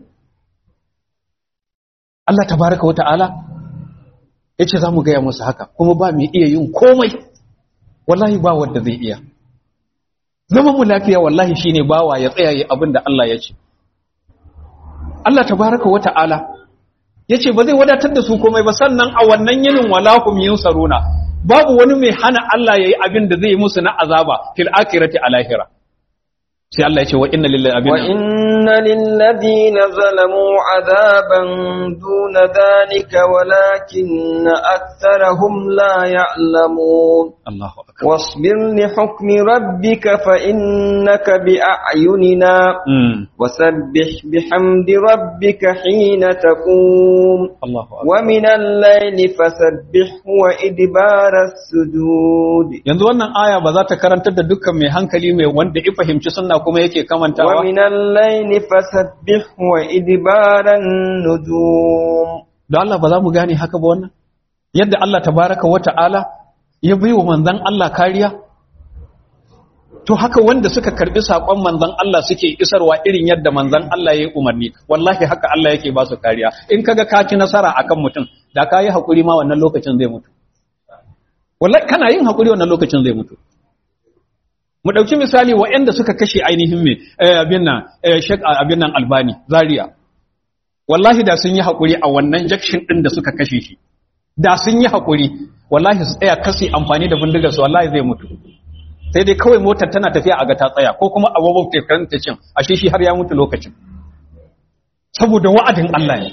Allah tabaraka wa ta'ala yace zamu ga ya musu haka kuma ba mu iya yin komai wallahi ba wanda zai iya zaman mu lafiya wallahi shine bawa ya tsaya yi abin da Allah ya ce Allah tabaraka wa ta'ala yace ba zai wadatar da su komai ba sannan a wannan yinin walahum yunsaruna babu wani mai hana Allah yayi abin da zai musu na azaba fil akhirati a lahira sai Allah yace wa inna lillahi abin wa inna lil ladina zalamu azaban duna dhalika walakin aktharahum la ya'lamun Allahu akbar واصبر لحكم ربك فإنك بأعيننا mm. وسبح بحمد ربك حين تقوم Allahu akbar ومن الليل فسبحه وإدبار السجود yanzu wannan aya ba za ta karantar da dukkan mai hankali mai wanda ya fahimci sunna kuma yake kamantawa ومن الليل فسبحه وإدبار النجوم da Allah ba za mu gane haka ba wannan yadda Allah tabaraka wa ta'ala ya bai wa manzon Allah kariya to haka wanda suka karbi sakon manzon Allah suke isarwa irin yadda manzon Allah ya yi umarni wallahi haka Allah yake ba su kariya in kaga ka ci nasara akan mutum da ka yi hakuri ma wannan lokacin zai mutu wallahi kana yin hakuri wannan lokacin zai mutu mu dauki misali waɗanda suka kashe ainihin me eh, abin nan eh, Sheikh abin nan Albani Zaria wallahi da sun yi hakuri a wannan jakshin din da suka kashe shi da sun yi hakuri wallahi su tsaya kasi amfani da bindigar su wallahi zai mutu sai dai kawai motar tana tafiya a ga ta tsaya ko kuma abubuwan tekan ta cin ashe shi har ya mutu lokacin saboda wa'adin Allah ne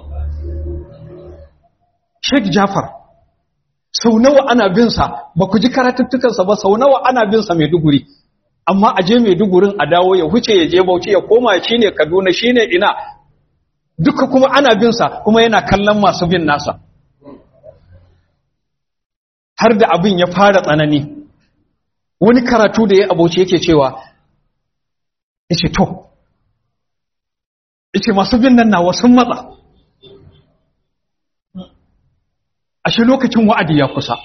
Sheikh Jafar sau nawa ana bin sa ba ku ji karatuttukansa ba sau nawa ana bin sa Maiduguri amma a je Maidugurin a dawo ya huce ya je Bauchi ya koma shine Kaduna shine ina duka kuma ana bin sa kuma yana kallon masu bin nasa har da abin ya fara tsanani wani karatu da ya abuci yake cewa yace to yace masu bin nan nawa sun matsa ashe lokacin wa'adi ya kusa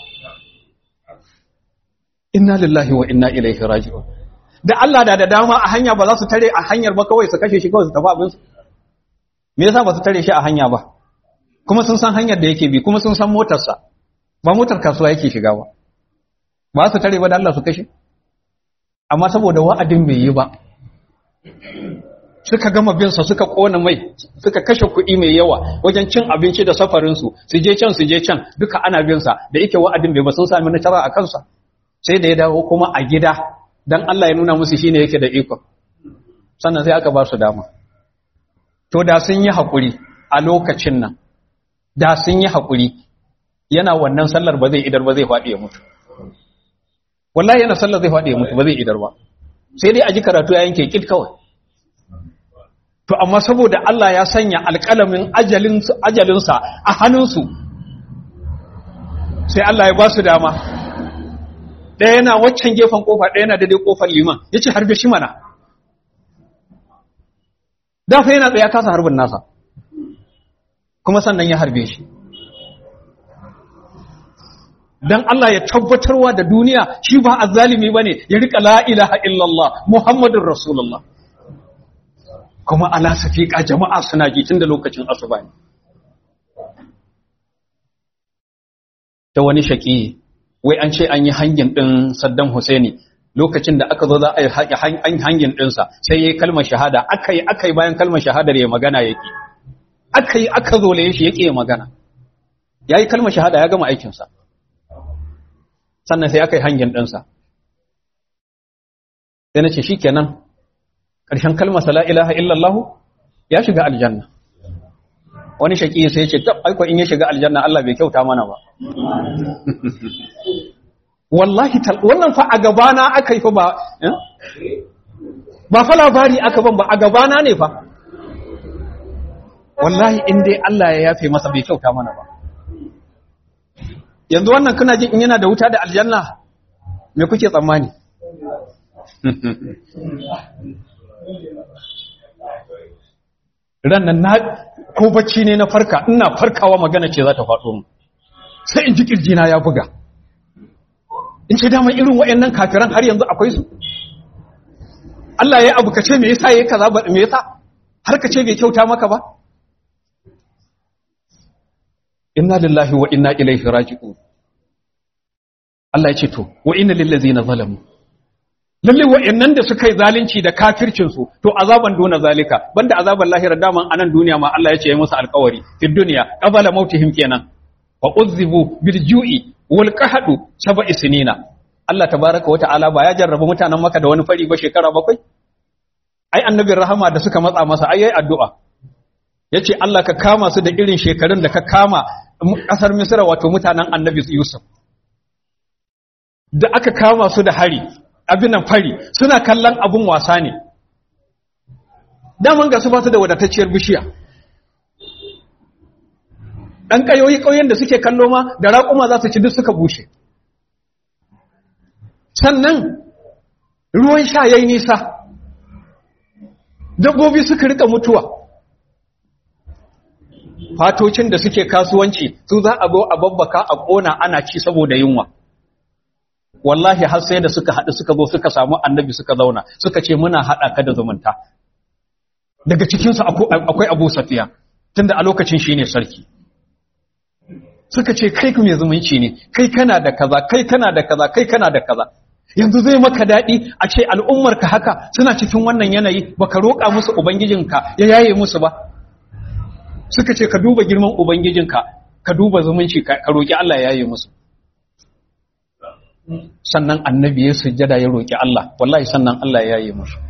inna lillahi wa inna ilaihi raji'un da Allah da da dama a hanya ba za su tare a hanyar ba kawai su kashe shi kawai su tafi abinsu me yasa ba su tare shi a hanya ba kuma sun san hanyar da yake bi kuma sun san motarsa ba motar kasuwa yake shiga ba ba su tare ba da Allah su kashe amma saboda wa'adin bai yi ba suka gama bin sa suka kona mai suka kashe kuɗi mai yawa wajen cin abinci da safarin su su je can su je can duka ana bin sa da yake wa'adin bai ba sun sami nasara a kansa sai da ya dawo kuma a gida dan Allah ya nuna musu shine yake da iko sannan sai aka ba su dama to da sun yi hakuri a lokacin nan da sun yi hakuri yana wannan sallar ba zai idar ba zai faɗi ya mutu wallahi yana sallar zai faɗi ya mutu ba zai idar ba sai dai a ji karatu ya yanke kit kawai to amma saboda Allah ya sanya alƙalamin ajalinsa a hannunsu sai Allah ya ba su dama ɗaya yana waccan gefen ƙofa ɗaya yana daidai ƙofar liman ya ce harbe shi mana dafa yana tsaye kasa harbin nasa kuma sannan ya harbe shi dan Allah ya tabbatarwa da duniya shi ba azzalimi bane ya rika la ilaha illallah muhammadur rasulullah kuma ala safiqa jama'a suna ji tun da lokacin asuba ne ta wani shaki wai an ce an yi hangin din Saddam Husaini lokacin da aka zo za a yi hangin dinsa sai yayi kalmar shahada akai akai bayan kalmar shahadar ya magana yake akai aka zo laye shi yake magana yayi kalmar shahada ya gama aikinsa sannan sai aka yi hangin ɗinsa sai na ce shi kenan ƙarshen kalmar la ilaha illallah ya shiga aljanna wani shaƙi sai ce tab aiko in ya shiga aljanna Allah bai kyauta mana ba wallahi wannan fa a gabana aka yi fa ba ba fa labari aka ban ba a gabana ne fa wallahi in dai Allah ya yafe masa bai kyauta mana ba yanzu wannan kuna jin in yana da wuta da aljanna me kuke tsammani ran nan na ko bacci ne na farka ina farkawa magana ce za ta faɗo mu sai in ji kirjina ya buga in ce dama irin waɗannan kafiran har yanzu akwai su Allah ya abu kace me yasa yayi kaza ba me yasa har kace bai kyauta maka ba inna lillahi wa inna ilaihi raji'un Allah ya ce to wa inna lil ladzina zalamu lalle wa'annan da suka yi zalunci da kafircin su to azaban dona zalika banda azaban lahira daman anan duniya ma Allah ya ce ya musu alƙawari fi dunya qabala mautihim kenan wa uzzibu bil ju'i wal qahdu sab'i sinina Allah tabaaraka wa ta'ala ba ya jarraba mutanen Makka da wani fari ba shekara bakwai ai annabin rahama da suka matsa masa ai yayi addu'a yace Allah ka kama su da irin shekarun da ka kama kasar Misra wato mutanen Annabi Yusuf da aka kama su da hari abin nan fari suna kallon abun wasa ne daman ga su ba su da wadatacciyar bishiya ɗan ƙayoyi ƙauyen da suke kallo ma da raƙuma za su ci duk suka bushe sannan ruwan sha yayi nisa dabbobi suka rika mutuwa fatocin da suke kasuwanci su za a zo a babbaka a ƙona ana ci saboda yunwa wallahi har sai da suka haɗu suka zo suka samu annabi suka zauna suka ce muna haɗa ka da zumunta daga cikinsu akwai abu safiya tunda a lokacin shi ne sarki suka ce kai mai zumunci ne kai kana da kaza kai kana da kaza kai kana da kaza yanzu zai maka daɗi a ce al'ummarka haka suna cikin wannan yanayi baka roƙa musu ubangijinka ya yaye musu ba suka ce ka duba girman ubangijinka ka duba zumunci ka roƙi Allah ya yaye musu sannan annabi ya sujjada ya roƙi Allah wallahi sannan Allah ya yi musu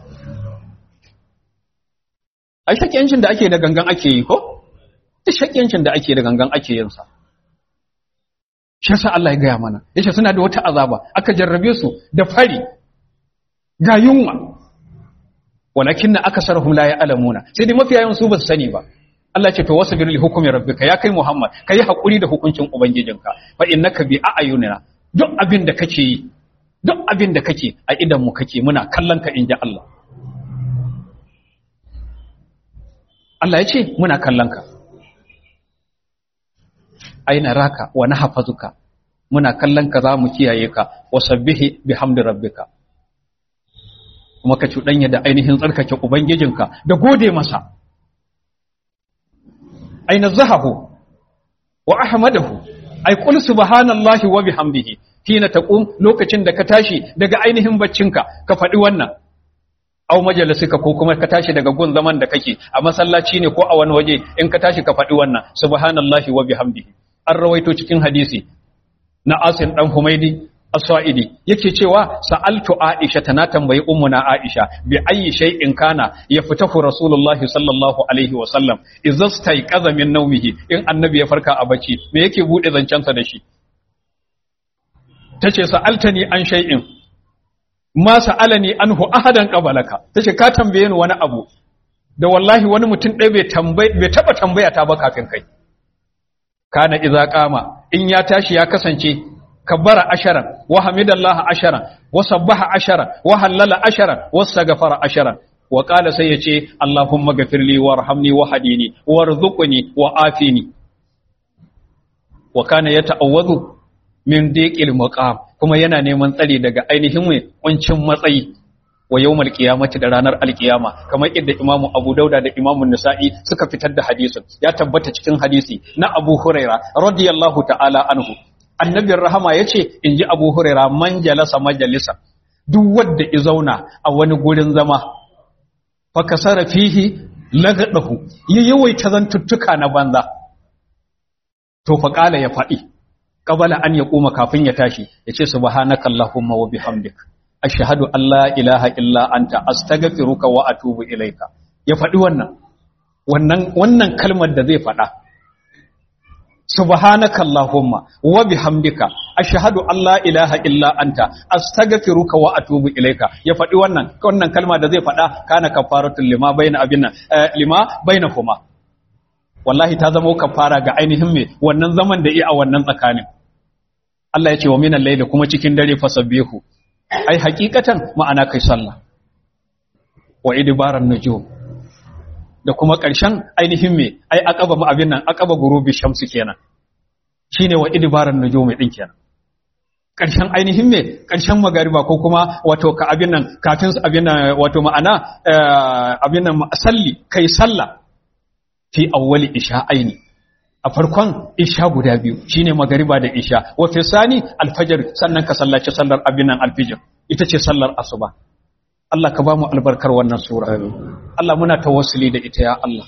ai shakiyancin da ake da gangan ake yi ko duk shakiyancin da ake da gangan ake yin sa shi yasa Allah ya gaya mana yace suna da wata azaba aka jarrabe su da fari ga yunwa walakin akasarhum la ya'lamuna sai dai mafiya yawan su ba su sani ba Allah ce to wasbir li hukmi rabbika ya kai Muhammad kai hakuri da hukuncin ubangijinka fa innaka bi a'yunina duk abin da kake yi duk abin da kake a idan mu kake muna kallon ka inji Allah Allah ya ce muna kallon ka aina raka wa nahfazuka muna kallon ka za mu kiyaye ka wasabbihi bihamdi rabbika kuma ka cuɗanya da ainihin tsarkake ubangijinka da gode masa aina zahabu wa ahmadahu ay qul subhanallahi wa bihamdihi hina taqum lokacin da ka tashi daga ainihin baccinka ka faɗi wannan aw majalisika ko kuma ka tashi daga gun zaman da kake a masallaci ne ko a wani waje in ka tashi ka faɗi wannan subhanallahi wa bihamdihi an rawaito cikin hadisi na Asim dan Humaidi as-sa'idi yake cewa sa'altu aisha tana tambayi ummuna aisha bi ayyi shay'in kana yaftahu rasulullahi sallallahu alaihi wa sallam idza stayqaza min nawmihi in annabi ya farka a bacci me yake bude zancensa da shi tace sa'altani an shay'in ma sa'alani anhu ahadan qabalaka tace ka tambaye ni wani abu da wallahi wani mutum ɗaya bai tambaye bai taba tambaya ta ba kafin kai kana idza qama in ya tashi ya kasance kabbara asharan wa hamidallahi asharan wa sabbaha asharan wa hallala asharan wa astaghfara asharan wa qala sai yace allahumma ghafirli warhamni wa hadini warzuqni wa afini wa kana yata'awwadhu min diqil maqam kuma yana neman tsari daga ainihin mai kuncin matsayi wa yawmal qiyamati da ranar alqiyama kamar yadda imamu abu dauda da imamu nisa'i suka fitar da hadisin ya tabbata cikin hadisi na abu huraira radiyallahu ta'ala anhu annabin rahama yace inji abu huraira man jalasa majalisa duk wanda ya zauna a wani gurin zama fa kasara fihi lagadahu ya yawaita zantuttuka na banza to fa kala ya faɗi qabala an ya koma kafin ya tashi yace subhanaka allahumma wa bihamdik ashhadu an la ilaha illa anta astaghfiruka wa atubu ilaika ya faɗi wannan wannan wannan kalmar da zai faɗa subhanaka allahumma wa bihamdika ashhadu an la ilaha illa anta astaghfiruka wa atubu ilaika ya faɗi wannan wannan kalma da zai faɗa kana kafaratul lima baina abinna lima bainahuma wallahi ta zama kafara ga ainihin me wannan zaman da yi a wannan tsakanin Allah ya ce wa minan layli kuma cikin dare fasabbihu ai hakikatan ma'ana kai sallah wa idbaran nujum da kuma ƙarshen ainihin me ai aqaba mu abin nan aqaba gurubi shamsu kenan shine wa idbaran nujum din kenan ƙarshen ainihin me ƙarshen magariba ko kuma wato ka abin nan kafin abin nan wato ma'ana abin nan salli kai sallah fi awwali isha'aini a farkon isha guda biyu shine magariba da isha wa fi sani alfajr sannan ka sallaci sallar abinan alfijir ita ce sallar asuba Allah ka ba mu albarkar wannan sura Allah muna tawassuli da ita ya Allah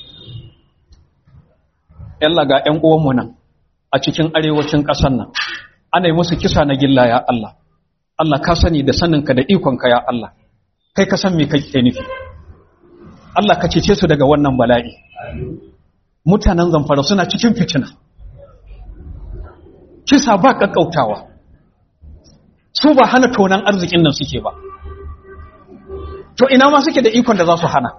yalla ga ƴan uwanmu nan a cikin arewacin ƙasar nan ana yi musu kisa na gilla ya Allah Allah ka sani da saninka da ikonka ya Allah kai ka san me kake nufi Allah ka cece su daga wannan bala'i mutanen zamfara suna cikin fitina kisa ba kakkautawa su ba hana tonan arzikin nan suke ba to ina ma suke da ikon da za su hana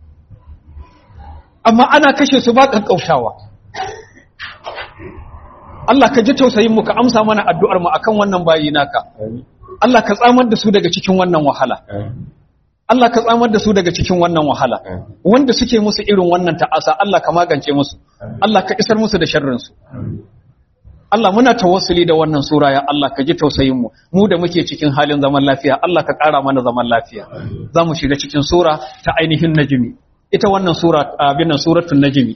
amma ana kashe su ba kakkautawa Allah ka ji tausayin mu ka amsa mana addu'ar mu akan wannan bayi naka Allah ka tsamar da su daga cikin wannan wahala Allah ka tsamar da su daga cikin wannan wahala wanda suke musu irin wannan ta'asa Allah ka magance musu Allah ka isar musu da sharrin su Allah muna tawassuli da wannan sura ya Allah ka ji tausayin mu mu da muke cikin halin zaman lafiya Allah ka ƙara mana zaman lafiya zamu shiga cikin sura ta ainihin najmi ita wannan sura abin nan suratul najmi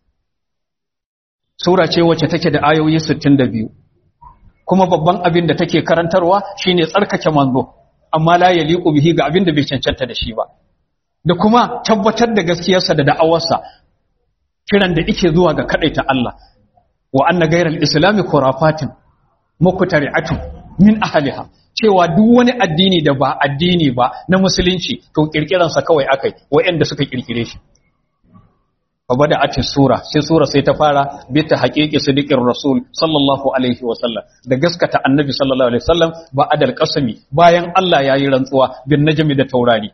sura ce wacce take da ayoyi 62 kuma babban abin da take karantarwa shine tsarkake manzo amma la yaliqu bihi ga abin da bai cancanta da shi ba da kuma tabbatar da gaskiyarsa da da'awarsa kiran da yake zuwa ga kadaita Allah wa anna ghayral islami khurafatin muqtari'atun min ahliha cewa duk wani addini da ba addini ba na musulunci to kirkiransa kawai akai wayanda suka kirkire shi fa bada atis sura sai sura sai ta fara bi ta haqiqi sidiqir rasul sallallahu alaihi wa sallam da gaskata annabi sallallahu alaihi wasallam ba adal qasami bayan Allah yayi rantsuwa bin najmi da taurari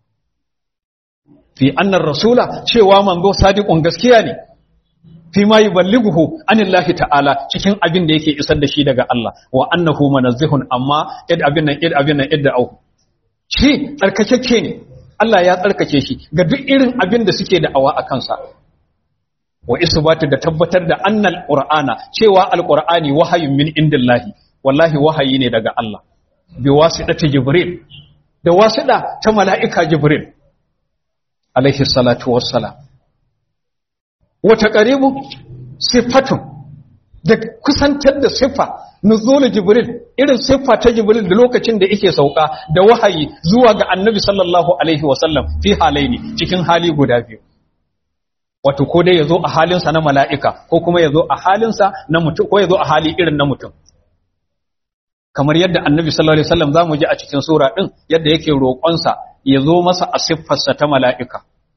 fi annar rasula cewa manzo sadiqun gaskiya ne fi ma yuballighu anillahi ta'ala cikin abin da yake isar da shi daga Allah wa annahu munazzihun amma id abin nan id abin nan id au shi tsarkakeke ne Allah ya tsarkake shi ga duk irin abin da suke da awa a kansa wa isbatu da tabbatar da annal qur'ana cewa alqur'ani wahayun min indillahi wallahi wahayi ne daga Allah bi wasitati jibril da wasida ta mala'ika jibril alaihi salatu wassalam wata qaribu sifatun da kusantar da siffa nuzul jibril irin siffa ta jibril da lokacin da yake sauka da wahayi zuwa ga annabi sallallahu alaihi wasallam fi halaini cikin hali guda biyu wato ko dai yazo a halinsa na mala'ika ko kuma yazo a halinsa na mutum ko yazo a hali irin na mutum kamar yadda annabi sallallahu alaihi wasallam zamu ji a cikin sura din yadda yake roƙonsa ya zo masa a siffarsa ta mala'ika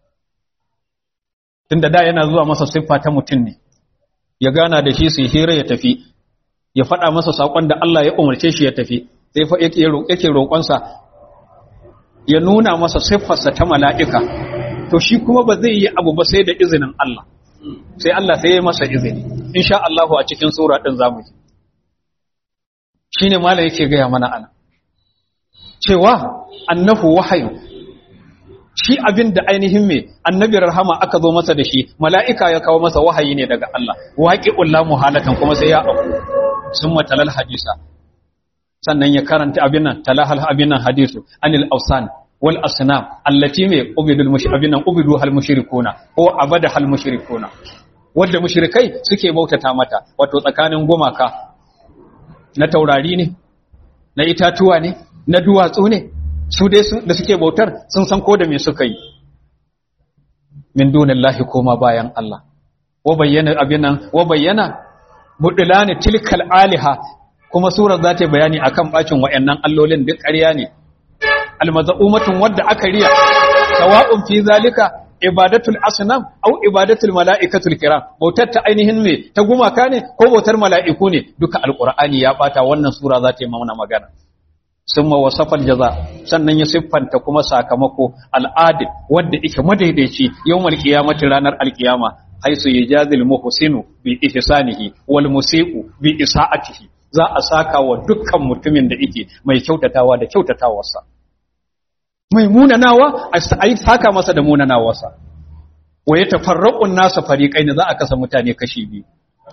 tunda da yana zuwa masa siffa ta mutum ne ya gana da shi su hira ya tafi ya faɗa masa saƙon da Allah ya umarce shi ya tafi sai fa yake roƙonsa ya nuna masa siffarsa ta mala'ika to shi kuma ba zai yi abu ba sai da izinin Allah sai Allah sai ya masa izini insha Allah a cikin sura din zamu ji shine malam yake gaya mana ana cewa annahu wahayu shi abin da ainihin me annabi rahama aka zo masa da shi mala'ika ya kawo masa wahayi ne daga Allah waqi'ul la muhalatan kuma sai ya auku summa talal hadisa sannan ya karanta abin nan talahal abin nan hadisu anil awsan wal asnam allati me ubidul mushrikun ubidu hal mushrikuna ko abada hal mushrikuna wanda mushrikai suke bautata mata wato tsakanin gumaka na taurari ne na itatuwa ne na duwatsu ne su dai da suke bautar sun san ko da me suka yi min dunillahi koma bayan Allah wa bayyana abinan wa bayyana budulani tilkal aliha kuma surar za ta bayani akan bacin wayannan allolin duk ƙarya ne almazaumatun wadda aka riya sawa'un fi zalika ibadatul asnam aw ibadatul malaikatul kiram bautar ta ainihin me ta gumaka ne ko bautar mala'iku ne duka alqur'ani ya bata wannan sura za ta yi mana magana summa wasafal jaza sannan ya siffanta kuma sakamako al'adil wanda yake madaidaici yawmal qiyamati ranar alqiyama haisu yajazil muhsinu bi ihsanihi wal musii'u bi isa'atihi za a saka wa dukkan mutumin da yake mai kyautatawa da kyautatawarsa mai munanawa a yi saka masa da munanawarsa wa ya tafarraƙun nasa fariƙai ne za a kasa mutane kashi biyu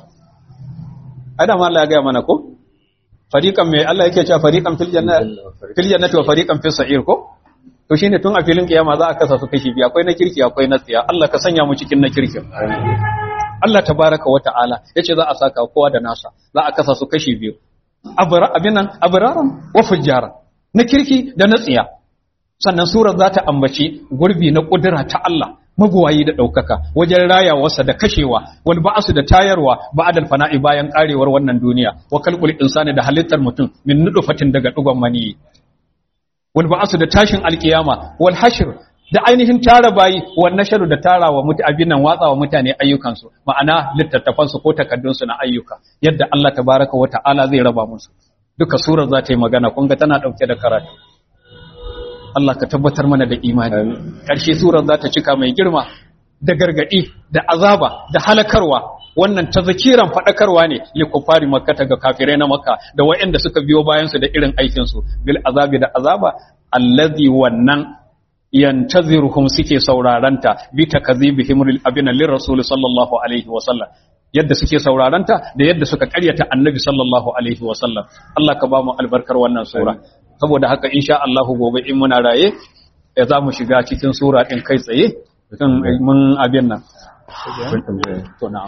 adam Allah ya gaya mana ko fariƙan mai Allah yake cewa fariƙan fil jannati wa fariƙan fil sa'ir ko to shine tun a filin kiyama za a kasa su kashi biyu akwai na kirki akwai na tsiya Allah ka sanya mu cikin na kirki Allah tabaraka wa ta'ala yace za a saka kowa da nasa za a kasa su kashi biyu abra abinan abraran wa fujjara na kirki da na tsiya sannan surar za ta ambaci gurbi na ƙudura ta Allah mabuwayi da ɗaukaka wajen rayawarsa da kashewa wal ba'asu da tayarwa ba'adal fana'i bayan ƙarewar wannan duniya wa kalqul insani da halittar mutum min nudufatin daga dugon mani wal ba'asu da tashin alkiyama wal hashr da ainihin tara bayi wal nasharu da tarawa mutu abin nan watsawa mutane ayyukansu ma'ana littattafansu ko takaddunsu na ayyuka yadda Allah tabaraka wa ta'ala zai raba musu duka surar za ta yi magana kun ga tana ɗauke da karatu Allah ka tabbatar mana da imani ƙarshe surar za ta cika mai girma da gargaɗi da azaba da halakarwa wannan ta zakiran faɗakarwa ne li kufari makkata ga kafirai na makka da waɗanda suka biyo bayan su da irin aikin su bil azabi da azaba allazi wannan yantaziruhum suke sauraranta bi takazibihim lil abina lir rasul sallallahu alaihi wa sallam yadda suke sauraranta da yadda suka karyata annabi sallallahu alaihi wa sallam Allah ka ba mu albarkar wannan sura saboda haka insha Allah gobe in muna raye ya za mu shiga cikin sura ɗin kai tsaye kan mun abin nan to na'am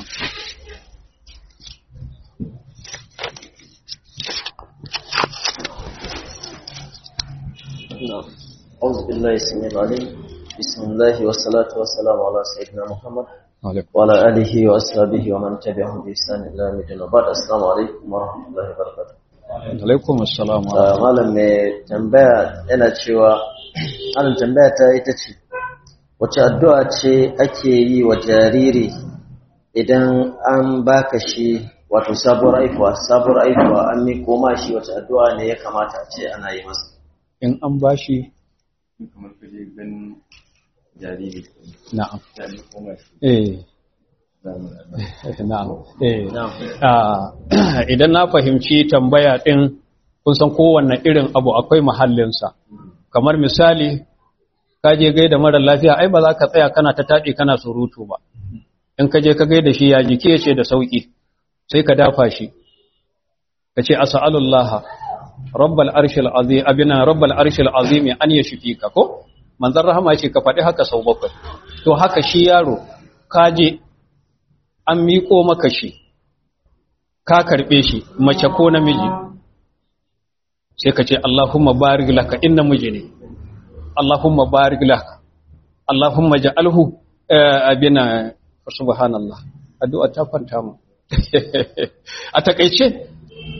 أعوذ بالله السميع العليم بسم الله والصلاة والسلام على سيدنا محمد وعلى آله وأصحابه ومن تبعهم بإحسان إلى يوم الدين وبعد السلام عليكم ورحمة الله وبركاته alaikum assalam malam mai tambaya yana cewa malam tambaya ta ita ce wace addu'a ce ake yi wa jariri idan an baka shi wato sabuwar aifuwa sabuwar aifuwa an miko ma shi wace addu'a ne ya kamata a ce ana yi masa in an bashi kamar kaje ganin jariri na'am ya ne koma shi eh zamu na'am eh ah, idan na fahimci tambaya din kun san kowanne irin abu akwai mahallinsa kamar misali ka je gaida mara lafiya ai ba za ka tsaya kana ta taɗi kana surutu ba in ka je ka gaida shi ya jiki ya ce da sauki sai ka dafa shi ka ce as'alullah rabbal arshil azim abina rabbal arshil azim an yashfika ko manzon rahama ya ce ka faɗi haka sau bakwai to haka shi yaro ka je an miƙo maka shi ka karɓe shi mace ko namiji sai ka ce Allahumma barik laka in namiji ne Allahumma barik laka Allahumma ja'alhu eh, abina subhanallah addu'a ta kwanta mu a takeice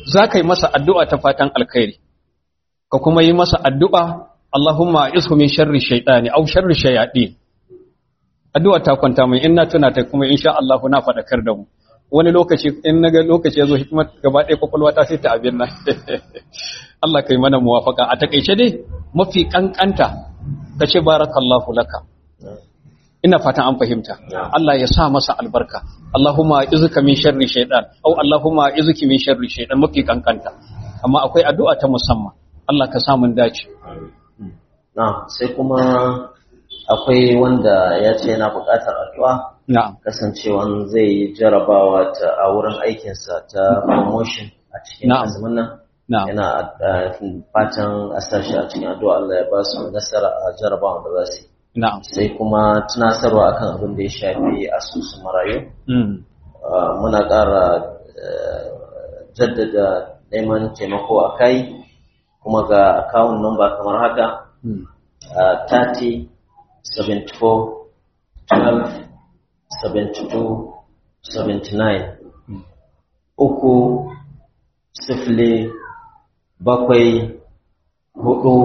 za ka yi masa addu'a ta fatan alkhairi ka kuma yi masa addu'a Allahumma ishu min sharri shaytani aw sharri shayatin addu'a ta kwanta mai in na tuna ta kuma insha Allah na faɗakar da mu wani lokaci in naga lokaci ya zo hikimar gaba ɗaya kwakwalwa ta sai ta abin nan Allah kai mana muwafaka a takaice dai mafi kankanta ka ce barakallahu laka ina fatan an fahimta Allah ya sa masa albarka Allahumma izuka min sharri shaytan aw Allahumma izuki min sharri shaytan mafi kankanta amma akwai addu'a ta musamman Allah ka sa mun dace na sai kuma akwai wanda ya ce yana buƙatar addu'a na'am kasancewan zai yi jarabawa ta a wurin aikinsa ta promotion a cikin Na'am. azumin nan na'am yana uh, fatan a sa shi a cikin addu'a Allah ya ba su nasara a jarabawan da za su yi na'am sai kuma tunasarwa akan abin da ya shafi asusun marayu mm. Uh, muna ƙara uh, jaddada neman taimako a kai kuma ga akawun number kamar haka Mm. uh, 30 74 12 72 79 uku sifili bakwai hudu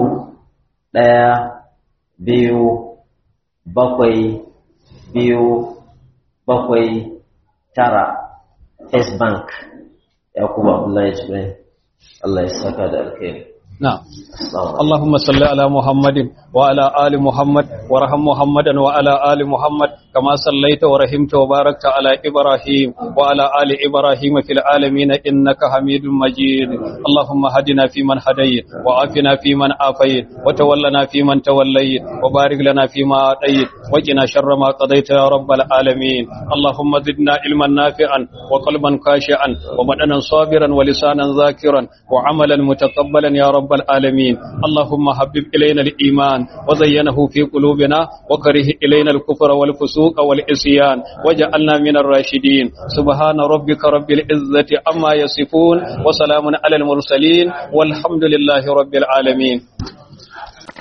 ɗaya biyu bakwai biyu bakwai tara First Bank Yakubu Abdullahi Jibrin Allah ya saka da alkhairi na'am Assalamu alaikum اللهم صل على محمد وعلى آل محمد وارحم محمدا وعلى آل محمد كما صليت ورحمت وباركت على إبراهيم وعلى آل إبراهيم في العالمين إنك حميد مجيد اللهم هدنا فيمن هديت وعافنا فيمن عافيت وتولنا فيمن توليت وبارك لنا فيما أعطيت وقنا شر ما قضيت يا رب العالمين اللهم زدنا علما نافعا وقلبا خاشعا وبدنا صابرا ولسانا ذاكرا وعملا متقبلا يا رب العالمين اللهم حبب إلينا الإيمان وزينه في قلوبنا وكره إلينا الكفر والفسوق والعصيان وجعلنا من الراشدين سبحان ربك رب العزة عما يصفون وسلام على المرسلين والحمد لله رب العالمين